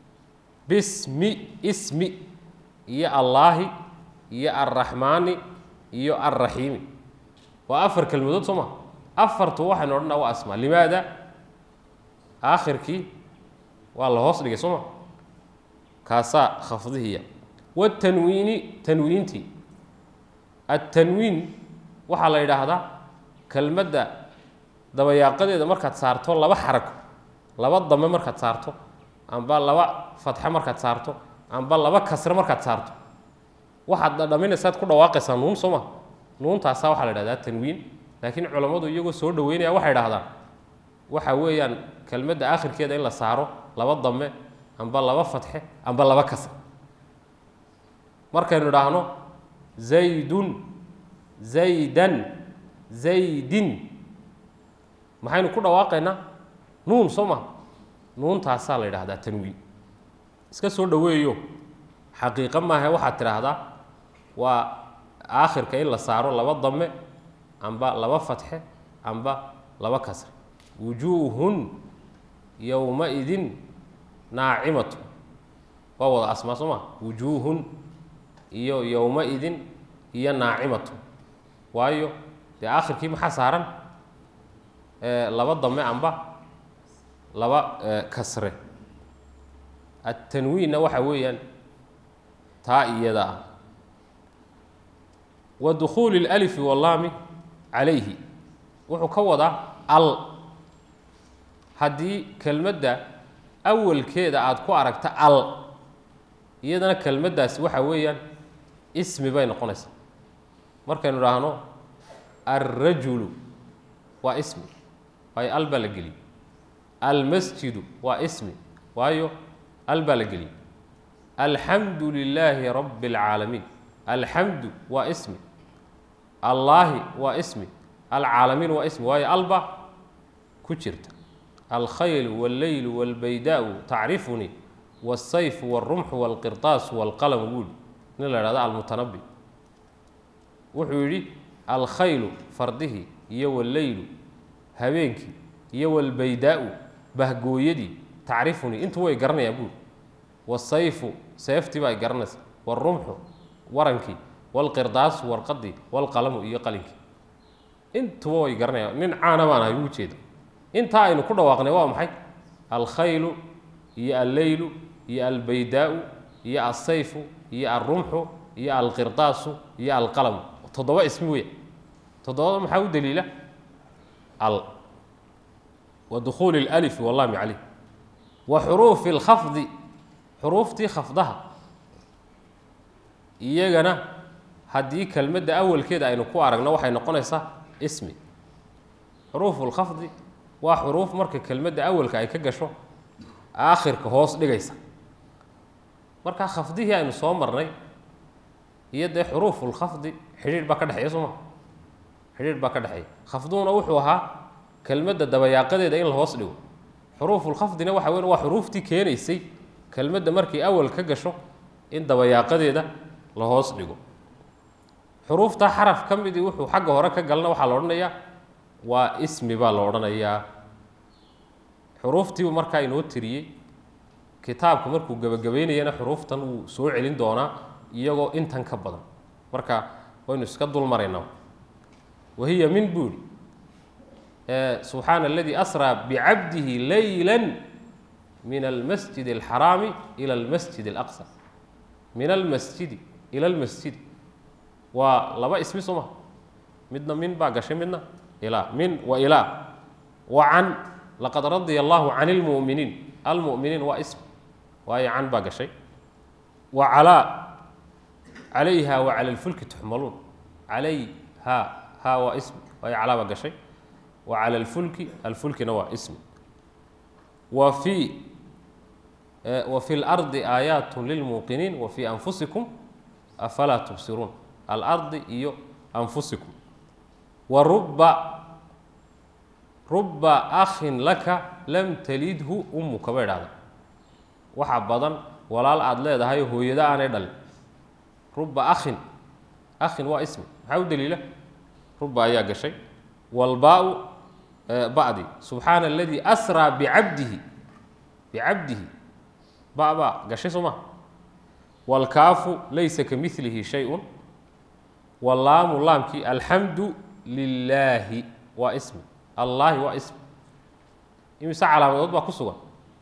bismi ismi iyo allaahi iyo arraxmaani iyo alraxiimi waa afar kelmadood soo ma afartu waxaynu odhanaa waa asmaa limaada aakhirkii waa la hoos dhigay soo ma kaasaa khafdihiya watanwiini tanwiintii attanwiin waxaa la yidhaahdaa kelmadda dabayaaqadeeda markaad saarto laba xarako laba dame markaad saarto amba laba fatxe markaad saarto amba laba kasre markaad saarto waxaad dhadhaminaysaad ku dhawaaqaysaa nuun soo ma nuuntaasaa waxaa la yidhahdaa tanwiin laakiin culammadu iyagoo soo dhaweynaya waxay dhahdaan waxa weeyaan kelmadda aakhirkeeda in la saaro laba dame amba laba fatxe amba laba kasre markaynu idhaahno zaydun zaydan zaydin maxaynu ku dhawaaqaynaa nuun soo ma nuuntaasaa la yidhaahdaa tanwiin iska soo dhaweeyo xaqiiqo maaha waxaad tidhaahdaa waa aakhirka in la saaro laba dame amba laba fatxe amba laba kasre wujuuhun yowma-idin naacimatu waa wada asmaa soo ma wujuuhun iyo yowma-idin iyo naacimatu waayo dee aakhirkii maxaa saaran laba dame amba laba kasre attanwiinna waxa weeyaan taa iyada ah wa dukhuuli اlalifi wallaami calayhi wuxuu ka wadaa al haddii kelmadda awalkeeda aada ku aragta al iyadana kelmaddaasi waxa weeyaan ismi bay noqonaysaa markaynu idhaahno alrajulu waa ismi waayo al baa la geliyey almasjidu waa ismi waayo al baa la geliyey alxamdu lilaahi rabbi اlcaalamiin alxamdu waa ismi allaahi waa ismi alcaalamiin waa ismi waayo alba ku jirta alkhaylu wاlleylu wاlbaydaau tacrifunii wاsayfu wاlrumxu wاlqirطaasu wاlqalamu buuli nin la ihahdo almutanabi wuxuu yidhi alkhaylu fardihii iyo walleylu habeenkii iyo walbaydaau bahgooyadii tacrifunii intu way garanayaan buuli wasayfu seeftii baa garanaysa wاlrumxu warankii wاlqirdaasu warqadii wاlqalamu iyo qalinkii intuba way garanayaan nin caana baan ahay uu jeeda intaa aynu ku dhawaaqnay waa maxay alkhaylu iyo alleylu iyo albaydaau iyo alsayfu iyo alrumxu iyo alqirdaasu iyo alqalamu toddoba ismi weya toddobada maxaa u daliila al wa dukhuuli اlalifi wallami caleyh wa xuruufi اlkhafdi xuruuftii khafdaha iyagana haddii kelmadda awalkeeda aynu ku aragno waxay noqonaysaa ismi xuruufu lkhafdi waa xuruuf marka kelmadda awalka ay ka gasho aakhirka hoos dhigaysa markaa khafdihii aynu soo marnay iyo dee xuruufulkhafdi xidhiidh baa ka dhexeeya soo maa xidhiidh baa ka dhexeeya khafduhuna wuxuu ahaa kelmadda dabayaaqadeeda in la hoos dhigo xuruufulkhafdina waxa weyn waa xuruuftii keenaysay kelmadda markay awal ka gasho in dabayaaqadeeda la hoos dhigo xuruuftaa xaraf ka midii wuxuu xagga hore ka galna waxaa la odhanayaa waa ismi baa la odhanayaa xuruuftiibu markaa inoo tiriyey kitaabku markuu gebagabeynayana xuruuftan wuu soo celin doonaa iyagoo intan ka badan marka waynu iska dul maraynaa wahiya min buuri subxaana aladii asraa bicabdihi layla min almasjid alxaraami ila almasjid alaqsa min almasjidi ila almasjidi waa laba ismi soo maha midna min baa gashay midna ilaa min wa ilaa wa can laqad radia allahu can اlmu'miniin almu'miniin waa ism waayo can baa gashay wa calaa calayha wa cala اlfulki tuxmaluun calayha ha waa ism waayo calaa baa gashay wa cala اlfulki alfulkina waa ismi wa fii wa fi اlardi aayaat lilmuuqiniin wa fii anfusikum afalaa tubsiruun alardi iyo anfusikum wa ruba ruba akhin laka lam talidhu ummuka bay dhahda waxa badan walaal aada leedahay hooyada aanay dhalin ruba akhin akhin waa ismi maxaa u daliila ruba ayaa gashay walbaa-u ba'di subxaana aladii asraa bicabdihi bicabdihi ba baa gashay soo maha wاlkaafu laysa kamilihi shay-un wallaamu laamkii alxamdu lilaahi waa ismi allaahi waa ismi imise calaamadood baa ku sugan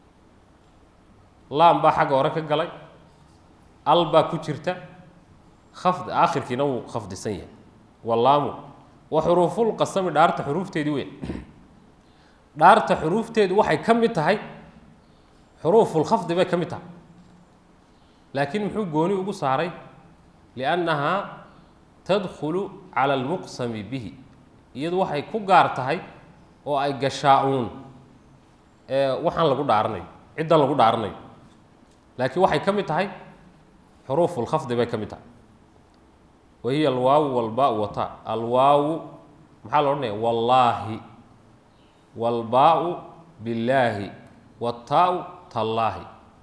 laam baa xagga hore ka galay al baa ku jirta khafd aakhirkiina wuu khafdisan yahay wallaamu wa xuruufulqasami dhaarta xuruufteedii weyn dhaarta xuruufteedu waxay ka mid tahay xuruufulkhafdi bay ka mid tahay laakiin muxuu gooni ugu saaray liannahaa tadkhulu cala almuqsami bihi iyadu waxay ku gaar tahay oo ay gashaa-uun waxaan lagu dhaaranayo ciddan lagu dhaaranayo laakiin waxay ka mid tahay xuruufulkhafdi bay ka mid tahay wa hiya alwaawu walbaa wata alwaawu maxaa la odhanaya wallaahi walbaa-u billaahi wataa-u tallaahi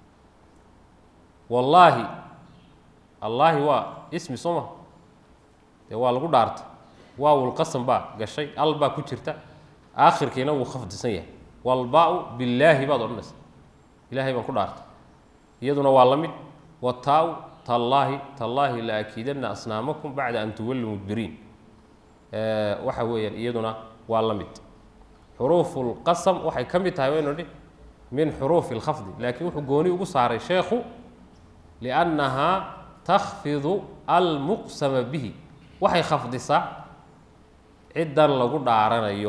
wallaahi allaahi waa ismi soo maha dee waa lagu dhaartay waawulqasam baa gashay al baa ku jirta aakhirkiina wuu khafdisan yahay walbaa-u billaahi baad odhanaysa ilaahay baan ku dhaartay iyaduna waa la mid wataa-u tallaahi tallaahi la akiidanna asnaamakum bacda an tuwalluu mudbiriin waxa weeyaan iyaduna waa la mid xuruufulqasam waxay ka mid tahay waynu dhi min xuruufi اlkhafdi laakiin wuxuu gooni ugu saaray sheekhu liannahaa takhfidu almuqsama bihi waxay khafdisaa ciddan lagu dhaaranayo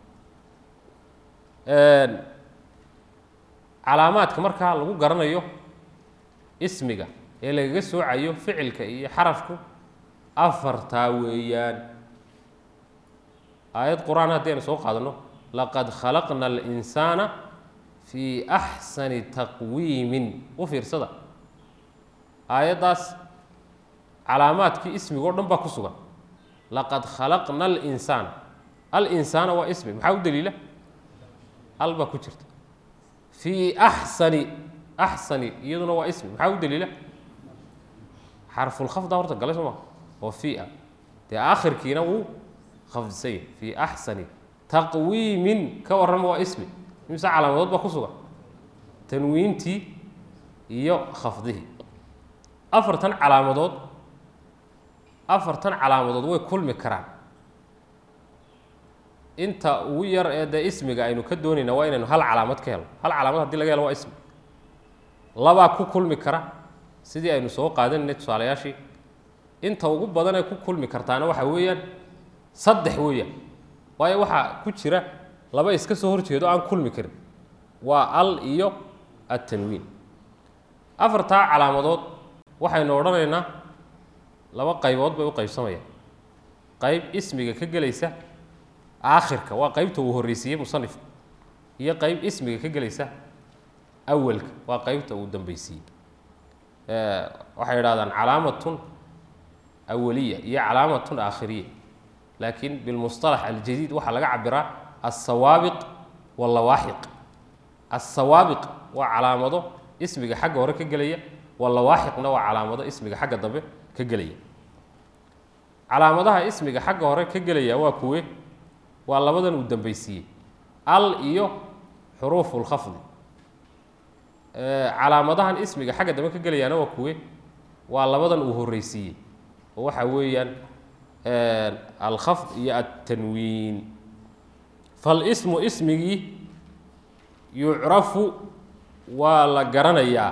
calaamaadka markaa lagu garanayo ismiga ee lagaga soocayo ficilka iyo xarafku afartaa weeyaan aayad qur-aan haddii aynu soo qaadano laqad khalaqna alinsaana fii axsani taqwiimin u fiirsada aayaddaas calaamaadkii ismiga o dhan baa ku sugan laqad khalaqna alinsaana alinsaana waa ismi maxaa u daliila al baa ku jirta fii axsani axsani iyaduna waa ismi maxaa u daliila xarfulkhafda horta galay soo maa oo fii a dee aakhirkiina wuu khafdisan yahy fii axsani taqwiimin ka warrama waa ismi imse calaamadood baa ku sugan tanwiintii iyo khafdihii afartan calaamadood afartan calaamadood way kulmi karaan inta ugu yar ee dee ismiga aynu ka doonayna waa inaynu hal calaamad ka helo hal calaamad hadii laga helo waa ismi labaa ku kulmi kara sidii aynu soo qaadanaynay tusaalayaashii inta ugu badan ee ku kulmi kartaana waxa weeyaan saddex weeyaan waayo waxaa ku jira laba iska soo horjeedo aan kulmi karin waa al iyo attanwiin afartaa calaamadood waxaynu odhanaynaa laba qaybood bay u qaybsamayaan qayb ismiga ka gelaysa aakhirka waa qaybta uu horreysiiyey musanifka iyo qayb ismiga ka gelaysa awalka waa qaybta uu dambeysiiyey waxay idhahdaan calaamatun awaliya iyo calaamatun aakhiriya laakiin bilmusطalax aljadiid waxaa laga cabiraa alsawaabiq wallawaaxiq alsawaabiq waa calaamado ismiga xagga hore ka gelaya wallawaaxiqna waa calaamado ismiga xagga dambe ka gelaya calaamadaha ismiga xagga hore ka gelaya waa kuwe waa labadan uu dambeysiiyey al iyo xuruufu lkhafdi calaamadahan ismiga xagga dambe ka gelayaana waa kuwe waa labadan uu horreysiiyey oo waxa weeyaan alkhafd iyo altanwiin falismu ismigii yucrafu waa la garanayaa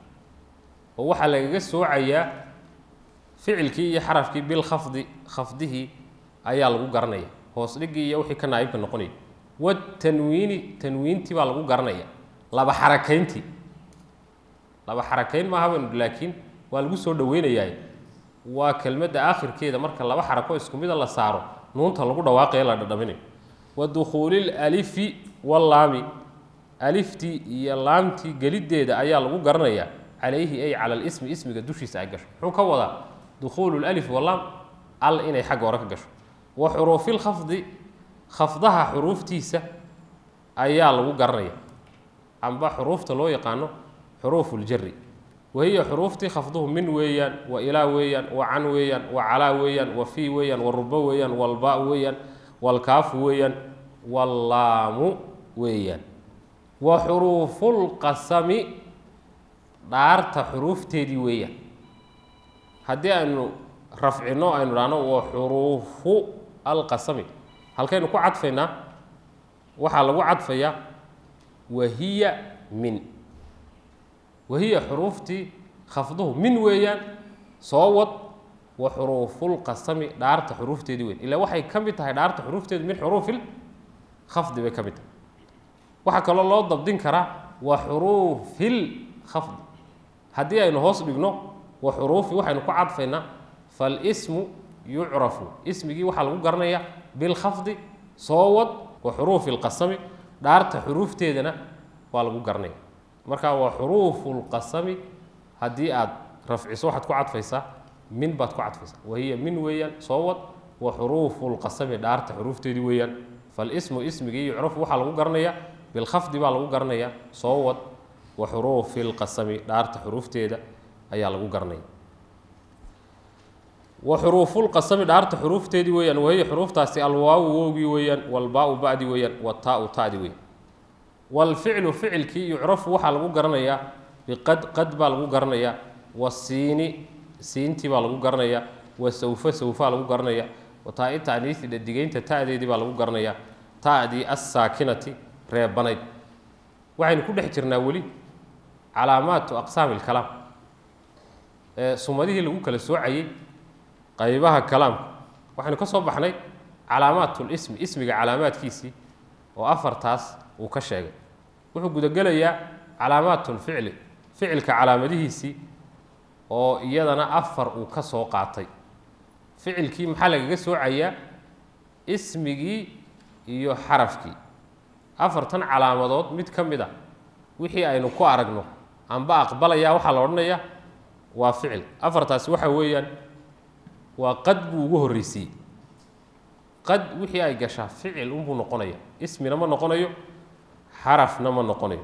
oo waxaa lagaga soocayaa ficilkii iyo xarafkii bilkhafdi khafdihii ayaa lagu garanaya hoos dhigii iyo wixii ka naayibka noqonaya watanwiini tanwiintii baa lagu garanaya laba xarakayntii laba xarakayn maaha baynu laakiin waa lagu soo dhaweynayaa waa kelmadda aakhirkeeda marka laba xarako isku mida la saaro nuunta lagu dhawaaqayo la dhadhaminayo wa dukhuulil alifi wallaami aliftii iyo laamtii geliddeeda ayaa lagu garanayaa calayhi ay cala lismi ismiga dushiisa ay gasho muxuu ka wadaa dukhuulu lalif wallaam al inay xagga hore ka gasho wa xuruufilkhafdi khafdaha xuruuftiisa ayaa lagu garanaya amba xuruufta loo yaqaano xuruufu ljari wahiya xuruuftii khafduhu min weeyaan wa ilaa weeyaan wa can weeyaan wa calaa weeyaan wa fii weeyaan wa ruba weeyaan walba weeyaan walkaafu weeyaan wallaamu weeyaan wa xuruufulqasami dhaarta xuruufteedii weeyaan haddii aynu rafcino aynu dhahno wa xuruufu alqasami halkaynu ku cadfaynaa waxaa lagu cadfayaa wahiya min wahiya xuruuftii khafduhu min weeyaan soo wad wa xuruufulqasami dhaarta xuruufteedii weyn ilaa waxay ka mid tahay dhaarta xuruufteedu min xuruufil khafdi bay ka mid tahay waxaa kaloo loo dabdin karaa wa xuruufil khafdi haddii aynu hoos dhigno wa xuruufi waxaynu ku cadfaynaa falismu yucrafu ismigii waxaa lagu garanayaa bilkhafdi soo wad wa xuruufi lqasami dhaarta xuruufteedana waa lagu garanaya marka waa xuruufu lqasami haddii aad rafciso waxaad ku cadfaysaa min baad ku cadfaysaa wahiya min weeyaan soo wad wa xuruufu lqasami dhaarta xuruufteedii weeyaan falismu ismigii yucrafu waxaa lagu garanayaa bilkhafdi baa lagu garanayaa soo wad wa xuruufi lqasami dhaarta xuruufteeda ayaa lagu garanaya wa xuruufulqasami dhaarta xuruufteedii weeyaan wahiya xuruuftaasi alwaawu wowgii weeyaan walbaa-u ba'di weeyaan wataau ta'di weeyaan walficlu ficilkii yucrafu waxaa lagu garanayaa biqad qad baa lagu garanayaa wasiini siintii baa lagu garanayaa wa sawfa sawfaa lagu garanayaa wa taa-i taaniisi dhadigeynta ta'deedii baa lagu garanayaa ta'dii assaakinati reebanayd waxaynu ku dhex jirnaa weli calaamaatu aqsaami ilkalaam ee sumadihii lagu kala soocayey qaybaha kalaamka waxaynu ka soo baxnay calaamaatulismi ismiga calaamaadkiisii oo afartaas uu ka sheegay wuxuu gudagelayaa calaamaatulficli ficilka calaamadihiisii oo iyadana afar uu ka soo qaatay ficilkii maxaa lagaga soocayaa ismigii iyo xarafkii afartan calaamadood mid ka mid a wixii aynu ku aragno amba aqbalaya waxaa la odhanayaa waa ficil afartaasi waxa weeyaan waa qad buu ugu horreysiiyey qad wixii ay gashaa ficil unbuu noqonaya ismina ma noqonayo xarafna ma noqonayo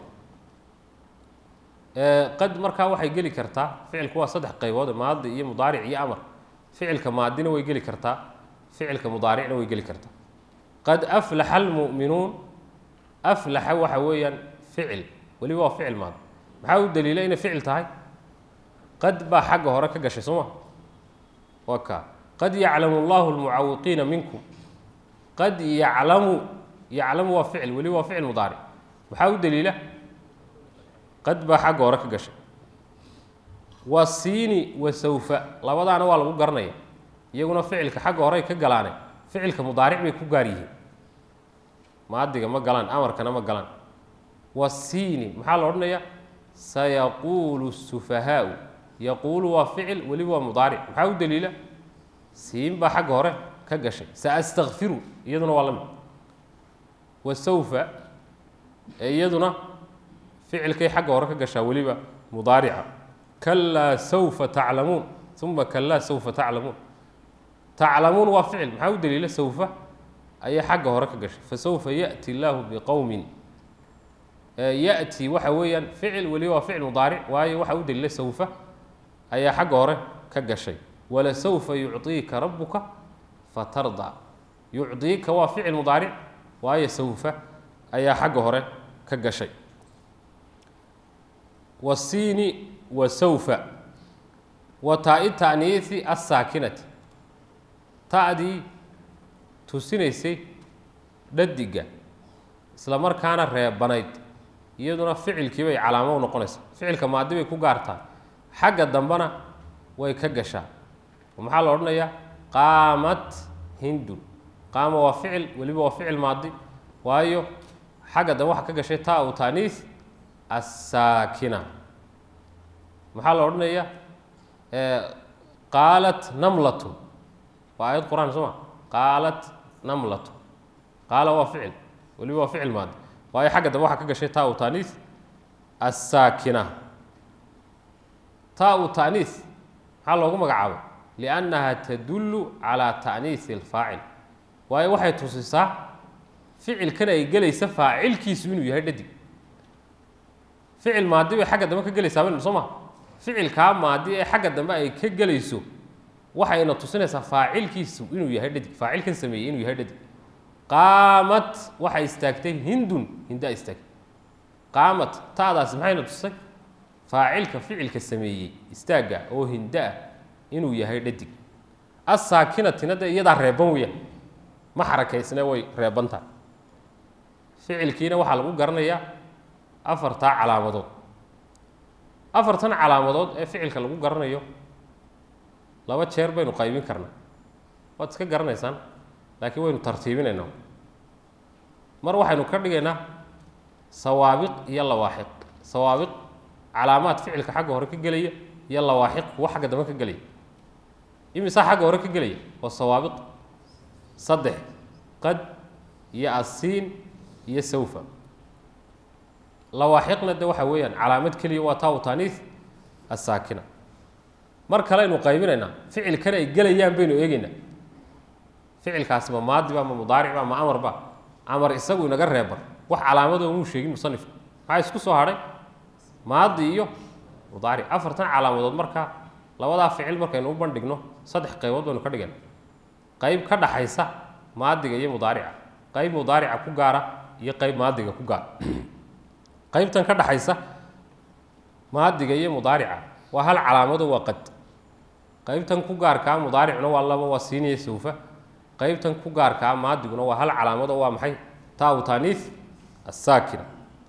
qad markaa waxay geli kartaa ficilku waa saddex qaybood maadi iyo mudaaric iyo amar ficilka maadina way geli kartaa ficilka mudaaricna way geli kartaa qad aflaxa almu'minuun aflaxa waxa weeyaan ficil weliba waa ficil maadi maxaa u daliila inay ficil tahay qad baa xagga hore ka gashay soo ma waa kaa qad yaclamu allahu almucawiqiina minkum qad yaclamu yaclamu waa ficil weliba waa ficil mudaaric maxaa u daliila qad baa xagga hore ka gashay wa siini wa sawfa labadaana waa lagu garanaya iyaguna ficilka xagga horey ka galaane ficilka mudaaric bay ku gaar yihiin maadiga ma galaan amarkana ma galaan wa siini maxaa la odhanaya sayaquulu sufahaau yaquulu waa ficil weliba waa mudaaric maxaa u daliila siin baa xagga hore ka gashay saastakfiru iyaduna waa la mid wa sawfa ee iyaduna ficilkay xagga hore ka gashaa weliba mudaarica kalaa sawfa taclamuun uma kalaa sawfa taclamuun taclamuun waa ficil maxaa u daliila sawfa ayay xagga hore ka gashay fasawfa yaأti illaahu biqowmin yaأti waxa weeyaan ficil weliba waa ficil mudaaric waayo waxa u daliila sawfa ayaa xagga hore ka gashay walasawfa yucطiika rabuka fatarda yucdiika waa ficil mudaaric waayo sawfa ayaa xagga hore ka gashay wasiini wa sawfa wa taa-i ta'niisi assaakinati ta'dii tusinaysay dhadiga isla markaana reebanayd iyaduna ficilkii bay calaamo u noqonaysaa ficilka maadi bay ku gaartaa xagga dambena way ka gashaa maxaa la odhanayaa qaamat hindun qaama waa ficil weliba waa ficil maadi waayo xagga dambe waxaa ka gashay taa u taaniis assaakina maxaa la odhanayaa qaalat namlatun waa aayad qur-aan soo ma qaalat namlatun qaala waa ficil weliba waa ficil maadi waayo xagga dambe waxaa ka gashay taa u taaniis assaakina taa u taaniis maxaa loogu magacaabay liannaha tadullu calaa ta'niisi alfaacil waayo waxay tusisaa ficilkan ay gelaysa faacilkiisu inuu yahay dhadig ficil maadi bay xagga dambe ka gelaysaa maynu soo ma ficilkaa maadi ee xagga dambe ay ka gelayso waxayna tusinaysaa faacilkiisu inuu yahay dhadig faacilkan sameeyey inuu yahay dhadig qaamat waxay istaagtay hindun hindaa istaagtay qaamat taadaasi maxayna tusay faacilka ficilka sameeyey istaagga oo hinda ah inuu yahay dhadig assaakinatina dee iyadaa reeban weyaan ma xarakaysne way reeban tahay ficilkiina waxaa lagu garanayaa afartaa calaamadood afartan calaamadood ee ficilka lagu garanayo laba jeer baynu qaybin karnaa waad iska garanaysaan laakiin waynu tartiibinaynaa mar waxaynu ka dhigaynaa sawaabiq iyo lawaaxiq sawaabiq calaamaad ficilka xagga hore ka gelaya iyo lawaaxiq kuwa xagga dambe ka gelaya imisaa xagga hore ka gelaya waa sawaabiq saddex qad iyo asiin iyo sawfa lawaaxiqna de waxa weeyaan calaamad keliya waa taa u taaniis assaakina mar kale aynu qaybinaynaa ficilkan ay gelayaan baynu eegeynaa ficilkaasi ma maadiba ma mudaaricba ma amarba amar isagu inaga reeban wax calaamadoo muu sheegin musanifka maxaa isku soo hadhay maadi iyo mudaaric afartan calaamadood markaa labadaa ficil markaynu u bandhigno saddex qaybood baynu ka dhigana qayb ka dhaxaysa maadiga iyo mudaarica qayb mudaarica ku gaara iyo qayb maadiga ku gaara qaybtan ka dhaxaysa maadiga iyo mudaarica waa hal calaamado waa qad qaybtan ku gaarkaa mudaaricuna waa laba waa siiniya sawfa qaybtan ku gaarkaa maadiguna waa hal calaamado waa maxay taa u taaniis assaakina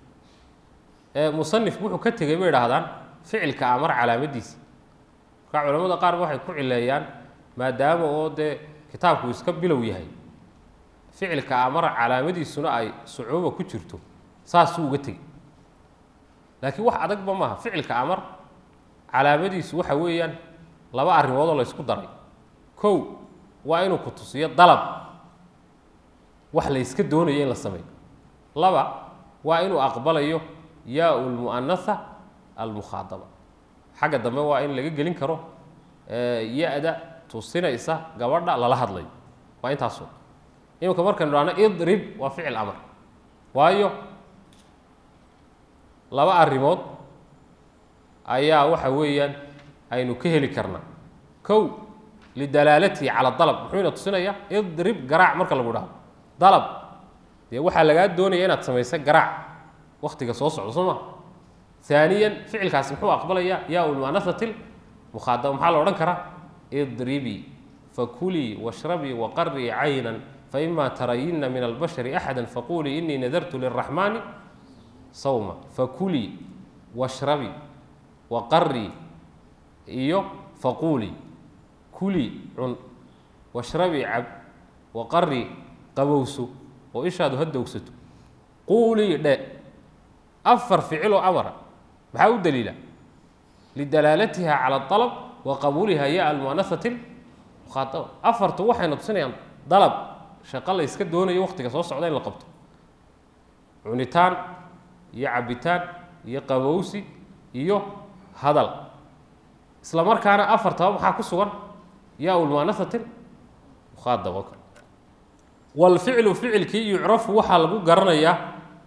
musanifku wuxuu ka tegey bay idhaahdaan ficilka amar calaamadiisa markaa culamada qaarba waxay ku cileeyaan maadaama oo dee kitaabku iska bilow yahay ficilka amar calaamadiisuna ay sucuuba ku jirto saasuu uga tegey laakiin wax adagba maaha ficilka amar calaamadiisu waxa weeyaan laba arrimoodoo la ysku daray kow waa inuu ku tusiyo dalab wax la yska doonayo in la sameeyo laba waa inuu aqbalayo yaa lmu'anatha almukhaadaba xagga dambe waa in laga gelin karo ya-da tusinaysa gabadha lala hadlayo waa intaaso iminka markaynu dhahno idrib waa ficil amar waayo laba arrimood ayaa waxa weeyaan aynu ka heli karnaa kow lidalaalatihi cala dalab muxuuna tusinayaa idrib garaac marka lagu dhahdo dalab dee waxaa lagaa doonaya inaad samaysa garaac waktiga soo socdo soo ma haaniyan ficilkaasi muxuu aqbalayaa yaa ulmanasati mukhaadaba maxaa la odhan karaa idribii fakulii washrabii waqarii caynan faima tarayina min albashari axada faqulii inii nadartu liraxmaani sawma fakulii washrabii waqarii iyo faquulii kulii cun washrabii cab waqarii qabowso oo ishaadu ha dowgsato quulii dhe afar ficiloo amara maxaa u daliila lidalaalatiha cala alab wa qabuuliha ya almuanasati mukhaadaba afartu waxayna tusinayaan dalab shaqo la yska doonayo waktiga soo socda in la qabto cunitaan iyo cabitaan iyo qabowsi iyo hadal isla markaana afartaba maxaa ku sugan yaa ulmuanasatin mukhaadaba o kale walficlu ficilkii yucrafu waxaa lagu garanayaa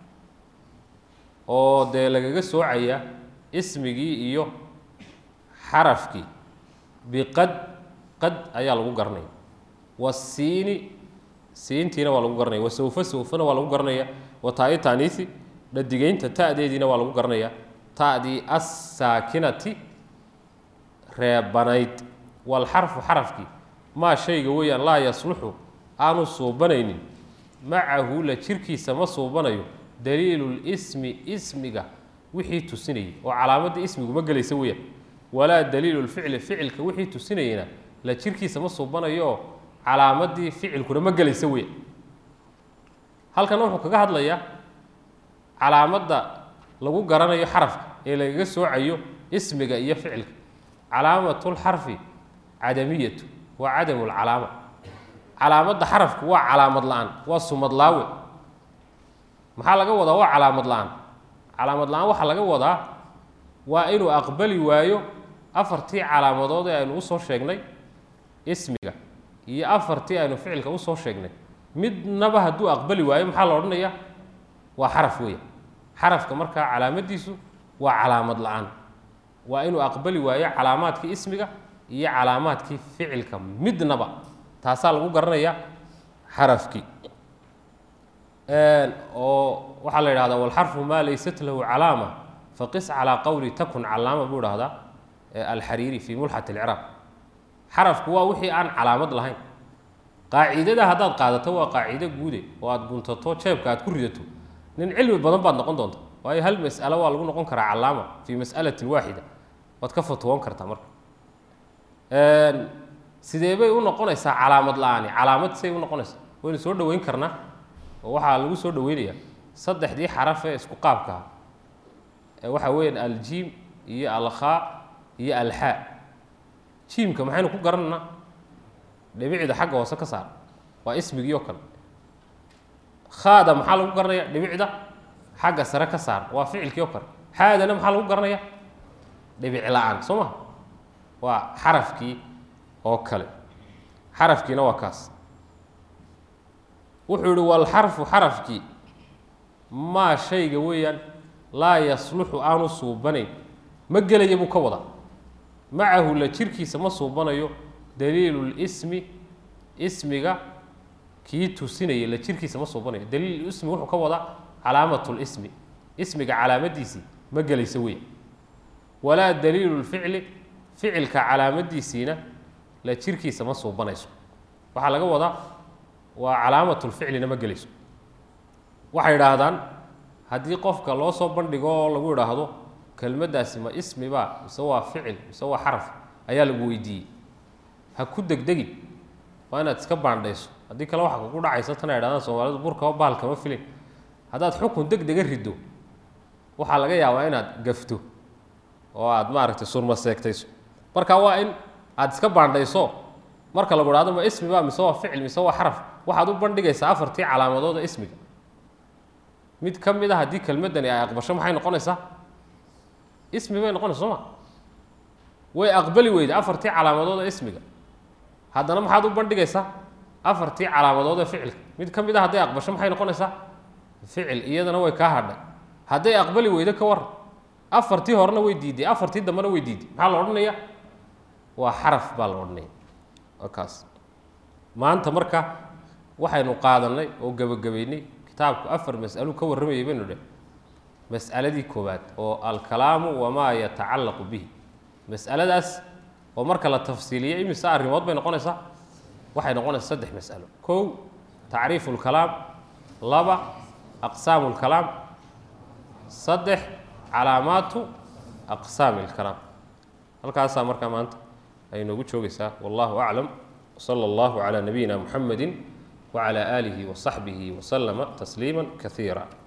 oo dee lagaga soocaya ismigii iyo xarafkii biqad qad ayaa lagu garanaya wasiini siintiina waa lagu garanaya wasawfa sawfana waa lagu garanaya wataa-i taaniisi dhadigeynta ta'deediina waa lagu garanaya ta'dii assaakinati reebanayd walxarfu xarafkii maa shayga weeyaan laa yasluxu aanu suubanaynin macahu la jirkiisa ma suubanayo daliilulismi ismiga wixii tusinayay oo calaamadda ismigu ma gelaysa weeyaan walaa daliilulficli ficilka wixii tusinayeyna la jirkiisa ma suubanayo oo calaamadii ficilkuna ma gelaysa weeyaan halkan wuxuu kaga hadlayaa calaamadda lagu garanayo xarafka ee lagaga soocayo ismiga iyo ficilka calaamatulxarfi cadamiyatu waa cadamu lcalaama calaamadda xarafku waa calaamad la-aan waa sumad laawe maxaa laga wadaa waa calaamad la-aan calaamad la-aan waxaa laga wadaa waa inuu aqbali waayo afartii calaamadood ee aynu usoo sheegnay ismiga iyo afartii aynu ficilka usoo sheegnay midnaba hadduu aqbali waayo maxaa la odhanayaa waa xaraf weya xarafka markaa calaamadiisu waa calaamad la-aan waa inuu aqbali waayo calaamaadkii ismiga iyo calaamaadkii ficilka midnaba taasaa lagu garanayaa xarafkii oo waxaa la yidhahdaa walxarfu maa laysat lahu calaama faqis calaa qowli takun calaama buu dhahdaa alxariiri fii mulxat alciraaq xarafku waa wixii aan calaamad lahayn qaacidada haddaad qaadato waa qaacido guude oo aad guntato jeebka aad ku ridato nin cilmi badan baad noqon doonta waayo hal mas'alo waa lagu noqon karaa calaama fii mas'alatin waaxida waad ka fatwoon kartaa marka sidee bay u noqonaysaa calaamad la-aani calaamad siday u noqonaysaa waynu soo dhoweyn karnaa oo waxaa lagu soo dhaweynayaa saddexdii xaraf ee isku qaabka ah ee waxaa weeyaan aljiim iyo alkhaa iyo alxaa jiimka maxaynu ku garanaynaa dhibicda xagga hoose ka saar waa ismigii oo kale khaada maxaa lagu garanaya dhibicda xagga sare ka saar waa ficilkii oo kale xaadana maxaa lagu garanaya dhibic la-aan soo maha waa xarafkii oo kale xarafkiina waa kaas wuxuu yihi walxarfu xarafkii maa shayga weeyaan laa yasluxu aanu suubanayn ma gelaya buu ka wadaa macahu la jirkiisa ma suubanayo daliilulismi ismiga kii tusinaya la jirkiisa ma suubanayo daliilulismi wuxuu ka wadaa calaamatulismi ismiga calaamadiisii ma gelaysa weya walaa daliilu lficli ficilka calaamadiisiina la jirkiisa ma suubanayso waxaa laga wadaa waa calaamatulficlina ma gelayso waxay idhaahdaan haddii qofka loo soo bandhigo oo lagu idhaahdo kelmaddaasi ma ismiba mise waa ficil mise waa xaraf ayaa lagu weydiiyey ha ku degdegin waa inaad iska baandhayso haddii kale waxa kugu dhacaysa tan ay idhahdaan soomaalidu burkaba bahal kama filin haddaad xukun deg dega riddo waxaa laga yaabaa inaad gafto oo aad maaragtay surma seegtayso marka waa in aada iska baandhayso marka lagu idhahdo ma ismiba mise waa ficil mise waa xaraf waxaad u bandhigaysaa afartii calaamadooda ismiga mid ka mid a haddii kelmaddani ay aqbasho maxay noqonaysaa ismi bay noqonaysa soo ma way aqbali weyda afartii calaamadooda ismiga haddana maxaad u bandhigaysaa afartii calaamadooda ficilka mid ka mid a hadday aqbasho maxay noqonaysaa ficil iyadana way kaa hadhay hadday aqbali weydo ka war afartii horena way diiday afartii dambena way diiday maxaa la odhanaya waa xaraf baa la odhanaya waa kaas maanta marka waxaynu qaadanay oo gebagabaynay kitaabku afar mas'alo ka warramayay baynu dheh mas'aladii koowaad oo alkalaamu wamaa yatacallaqu bihi mas'aladaas oo marka la tafsiiliyo imise arrimood bay noqonaysaa waxay noqonaysaa saddex mas'alo kow tacriifu lkalaam laba aqsaamu lkalaam saddex calaamaatu aqsaami lkalaam halkaasaa markaa maanta ay noogu joogaysaa wallahu aclam wsala allahu calaa nabiyina muxamedi wacala aalihi wasaxbihi wasalama tasliima kasiira